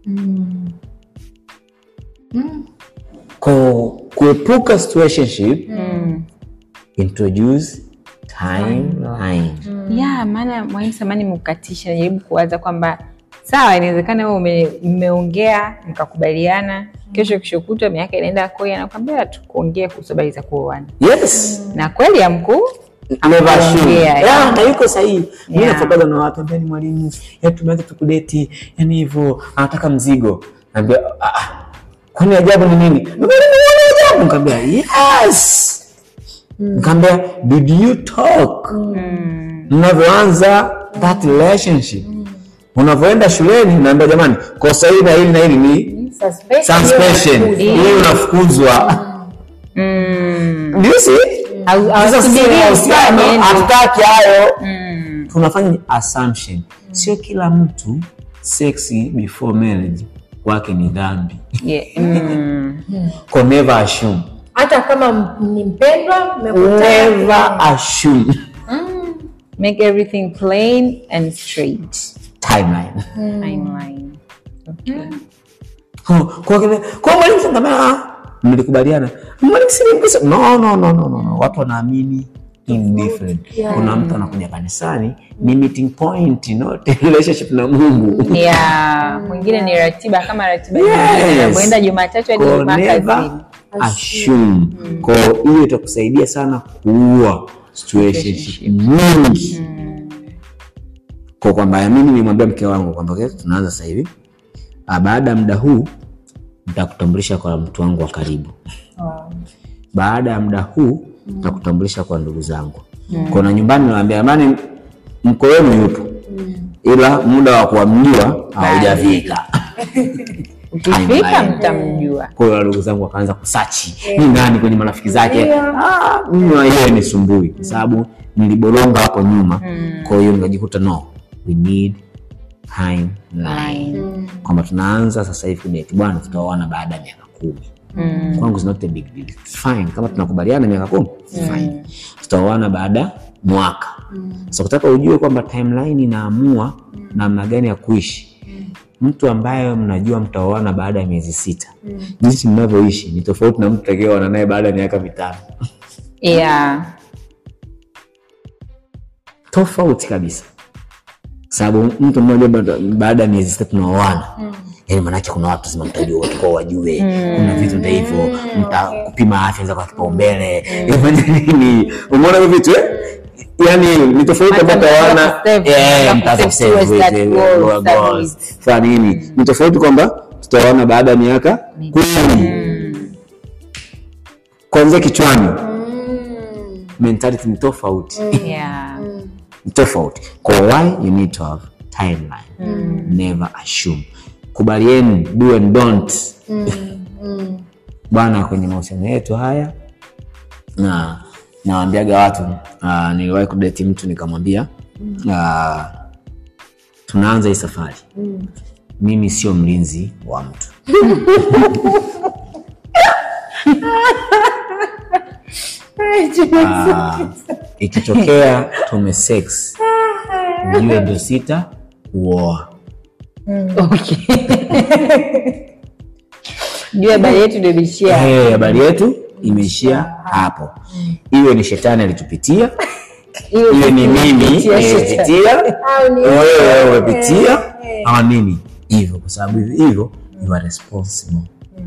kwa kuepuka situationship introduce timeline ya maana mwalimu samani mkukatisha najaribu kuwaza kwamba sawa inawezekana wewe ume- mmeongea mkakubaliana kesho kishokutwa miaka inaenda koi anakwambia tukuongea kuhusu habari za kuoana yes na kweli ya mkuu amevaa shoe. Anaongea, Yeah, na yuko sahihi mi Yeah. nafuataga na watu ambao ni mwalimu yani tumeanza tukudeti yani hivyo anataka mzigo naambia "Ah, ah, kwani ajabu ni nini Mwalimu, uone ajabu nikaambia yes nikaambia did you talk mnavyoanza that relationship unavyoenda shuleni naambia jamani kosa hili na hili na hili ni Suspension. suspension hii unafukuzwa mm. Do you see? Au- Sasa sisi hawasubirii mahusiano, ufanye, hatutaki hayo Mm. tunafanya assumption sio kila mtu sexy before marriage wake ni dhambi Yeah. Mm. Kwa never assume hata kama m- ni mpendwa mmekutana never assume make everything plain and straight timeline timeline okay. Kwa- kwa kile- kwa mwalimu sasa kama ah, mlikubaliana mwalimu si mgusa no no no no no no watu wanaamini indifferent kuna mtu anakuja kanisani ni meeting point not relationship na Mungu ya mwingine ni ratiba kama ratiba Yes. nyingine anavyoenda jumatatu hadi Kwa jumaa never kazini assume kwa hiyo itakusaidia sana kuua situationship nyingi kwa kwamba mimi nilimwambia mke wangu kwamba okay, tunaanza sasa hivi Ah, baada ya muda huu nitakutambulisha kwa mtu wangu wa karibu baada ya muda huu nitakutambulisha kwa ndugu zangu kuna nyumbani nawambia amani mko wenu yupo ila muda wa kuamjua haujafika ukifika Timeline. mtamjua kwa hiyo ndugu zangu wakaanza kusachi ni nani kwenye marafiki zake Ah, mimi wenyewe ni sumbui kwa sababu niliboronga hapo nyuma kwa hiyo nikajikuta no we need timeline kwamba tunaanza sasa hivi kudeti bwana tutaoana baada ya miaka kumi kwangu is not a big deal. It's fine kama tunakubaliana miaka kumi it's fine tutaoana baada ya mwaka so kutaka ujue kwamba timeline inaamua namna gani ya kuishi mtu ambaye mnajua mtaoana baada ya miezi sita jinsi mnavyoishi ni tofauti na mtu takioana naye baada ya miaka mitano yeah. tofauti kabisa sababu mtu mmoja ba- baada ya miezi sita tunaoana yani manake kuna watu zima mtajua watu kwa wajue kuna vitu nda hivyo mtakupima afya za kwa kipaumbele ifanye nini umeona hivyo vitu eh? yani ni tofauti Hata ambao tawana mtaanza kusave, mtaanza kusave towards that goal, studies. fa nini ni tofauti kwamba tutaona baada ya miaka kumi kwanzia kichwani mentality ni tofauti Yeah. ni tofauti kwa why you need to have timeline never assume kubalieni do and don't bwana kwenye mahusiano yetu haya na nawambiaga watu uh, niliwahi kudeti mtu nikamwambia uh, tunaanza hii safari mimi sio mlinzi wa mtu Ah, ikitokea tume sex ujue ndio sita kuoa Okay. juu habari yetu ndio imeishia Eh, habari yetu imeishia hapo iwe ni shetani alitupitia Iwe iwe ni mimi Pitia shetani. nimepitia Au ni wewe umepitia ama nini hivyo kwa sababu hivyo you are responsible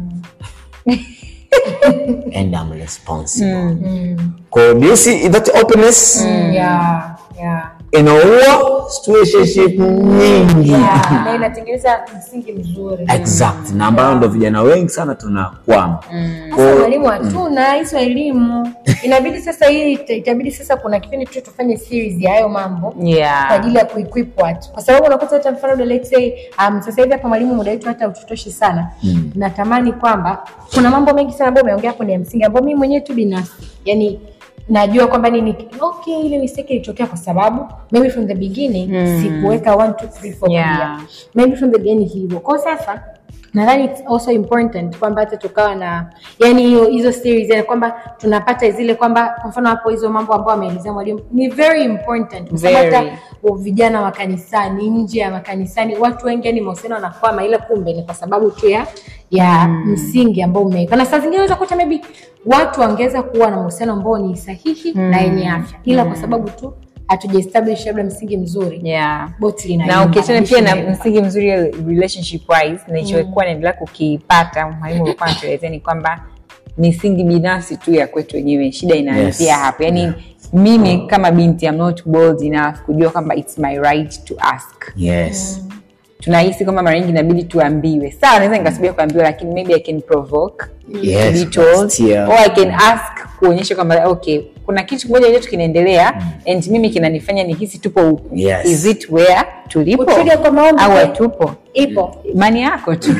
and I'm responsible Kwa do you see that openness Yeah, yeah. inaua situationship nyingi Yeah, na inatengeneza msingi mzuri exact na ambayo ndo vijana wengi sana tunakwama sasa mwalimu hatuna hizo elimu inabidi sasa hii ita- itabidi sasa kuna kipindi tu tufanye series ya hayo mambo kwa yeah. ajili ya kuequip watu kwa sababu unakuta hata mfano let's say um, sasa hivi hapa mwalimu muda wetu hata ututoshi sana Mm. natamani kwamba kuna mambo mengi sana ambayo umeongea hapo ni ya msingi ambayo mimi mwenyewe tu binafsi yani najua kwamba nini okay ile mistake ilitokea kwa sababu maybe from the beginning Mm. sikuweka 1 2 3 4 Yeah. clear maybe from the beginning hivyo kwa sasa nadhani it's also important kwamba hata tukawa na yani hiyo hizo series yani kwamba tunapata zile kwamba kwa mfano hapo hizo mambo ambayo ameelezea mwalimu ni very important kwa sababu Very. hata wa- vijana wa kanisani nje ya makanisani watu wengi yani mahusiano wanakwama ila kumbe ni kwa sababu tu ya ya msingi ambao umeweka na saa zingine unaweza kuta maybe watu wangeweza kuwa na mahusiano ambao ni sahihi na yenye afya ila kwa sababu tu hatuja establish labda msingi mzuri Yeah. boti na linaimba, ukiachana pia na linaimba. msingi mzuri relationship wise nilichokuwa naendelea kukipata mwalimu alikuwa anatuelezea ni kwamba misingi binafsi tu ya kwetu wenyewe shida inaanzia Yes. hapo yaani mimi kama binti I'm not bold enough kujua kwamba it's my right to ask yes tunahisi kwamba mara nyingi inabidi tuambiwe sawa naweza nikasubia kuambiwa lakini maybe i can provoke Yes, to be told kusikia. or i can ask kuonyesha kwamba okay kuna kitu kimoja chetu kinaendelea and mimi kinanifanya nihisi tupo huku Yes. is it where tulipo Utrigger kwa maombi au pia. hatupo ipo imani yako tu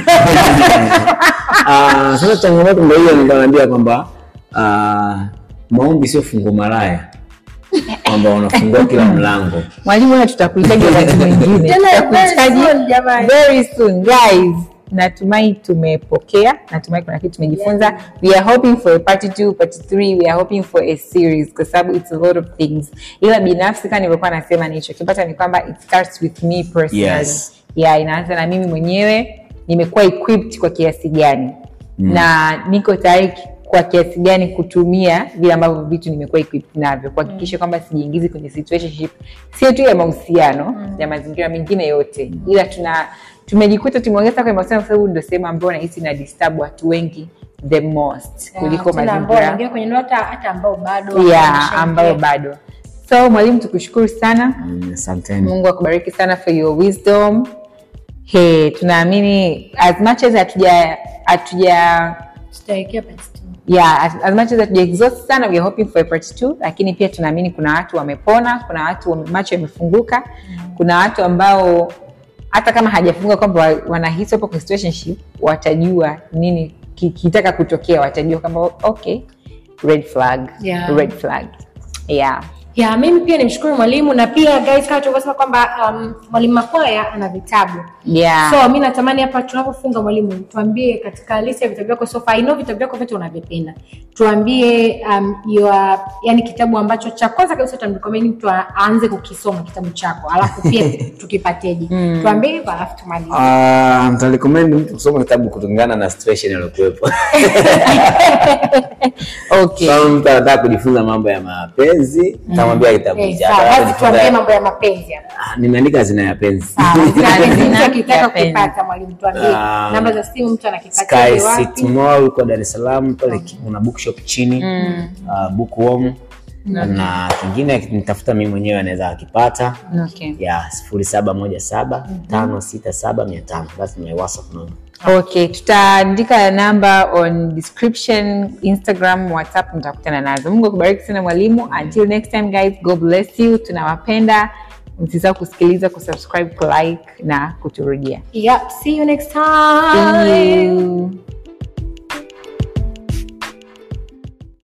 Ah, sasa changamoto ndo hiyo nikaambia kwamba ah, maombi sio fungu maraya kwamba unafungua kila mlango mwalimu na tutakuhitaji wakati mwingine Tena very Tutakuhitaji soon, jamani. very soon guys natumai tumepokea natumai kuna kitu tumejifunza we are hoping for a part two part three we are hoping for a series kwa sababu it's a lot of things ila binafsi kama nilivyokuwa nasema nilichokipata ni kwamba it starts with me personally Yes. yeah inaanza na mimi mwenyewe nimekuwa equipped kwa kiasi gani mm. na niko tayari kwa kiasi gani kutumia vile ambavyo vitu nimekuwa equipped navyo kuhakikisha kwamba sijiingizi kwenye situationship sio tu ya mahusiano mm. ya mazingira mengine yote ila tuna tumejikuta tumeongeza kwenye mahusiano kwa sababu ndio sehemu ambayo nahisi na disturb watu wengi the most kuliko Tena ambao mazingira wanaingia kwenye ndoa hata hata ambao bado yeah, wameshaingia. ambayo bado so mwalimu tukushukuru sana Mm, asanteni mungu akubariki sana for your wisdom hey, tunaamini as much as hatuja hatuja tutawekea part two. yeah, as, as much as hatuja exhaust sana we are hoping for a part two lakini pia tunaamini kuna watu wamepona kuna watu wame- macho yamefunguka kuna watu ambao hata kama hajafunguka kwamba wa- wanahisi wapo kwa situationship watajua nini ki- kitaka kutokea watajua kwamba okay red flag Yeah. red flag yeah ya mimi pia nimshukuru mwalimu na pia guys kama tulivyosema kwamba um, mwalimu makwaya ana vitabu yeah so mi natamani hapa tunapofunga mwalimu tuambie katika list ya vitabu vyako so far I know vitabu vyako vyote unavipenda tuambie um, your, yani kitabu ambacho cha kwanza kabisa tutamrecommend mtu a- aanze kukisoma kitabu chako alafu pia tukipateje tuambie hivyo alafu tumalize Ah, nitarecommend mtu kusoma kitabu kulingana na situation aliyokuwepo okay kama mtu anataka kujifunza mambo ya mapenzi nitamwambia kitabu Eh, cha sawa, Anataka basi tuambie kujifunza- mambo ya mapenzi hapa. Ah, nimeandika zina ya penzi Sawa, Zina- mtu akitaka ya kupata mwalimu tuambie Ah, namba za simu mtu anakipata Sky wapi City Mall uko Dar es Salaam pale kuna bookshop chini uh, bookworm na kingine nitafuta mimi mwenyewe anaweza akipata okay ya sifuri saba moja saba tano sita saba mia tano that's my whatsapp number okay tutaandika namba on description instagram whatsapp mtakutana nazo mungu akubariki sana mwalimu until next time guys god bless you tunawapenda msisahau kusikiliza kusubscribe kulike na kuturudia Yep, see you next See time. you.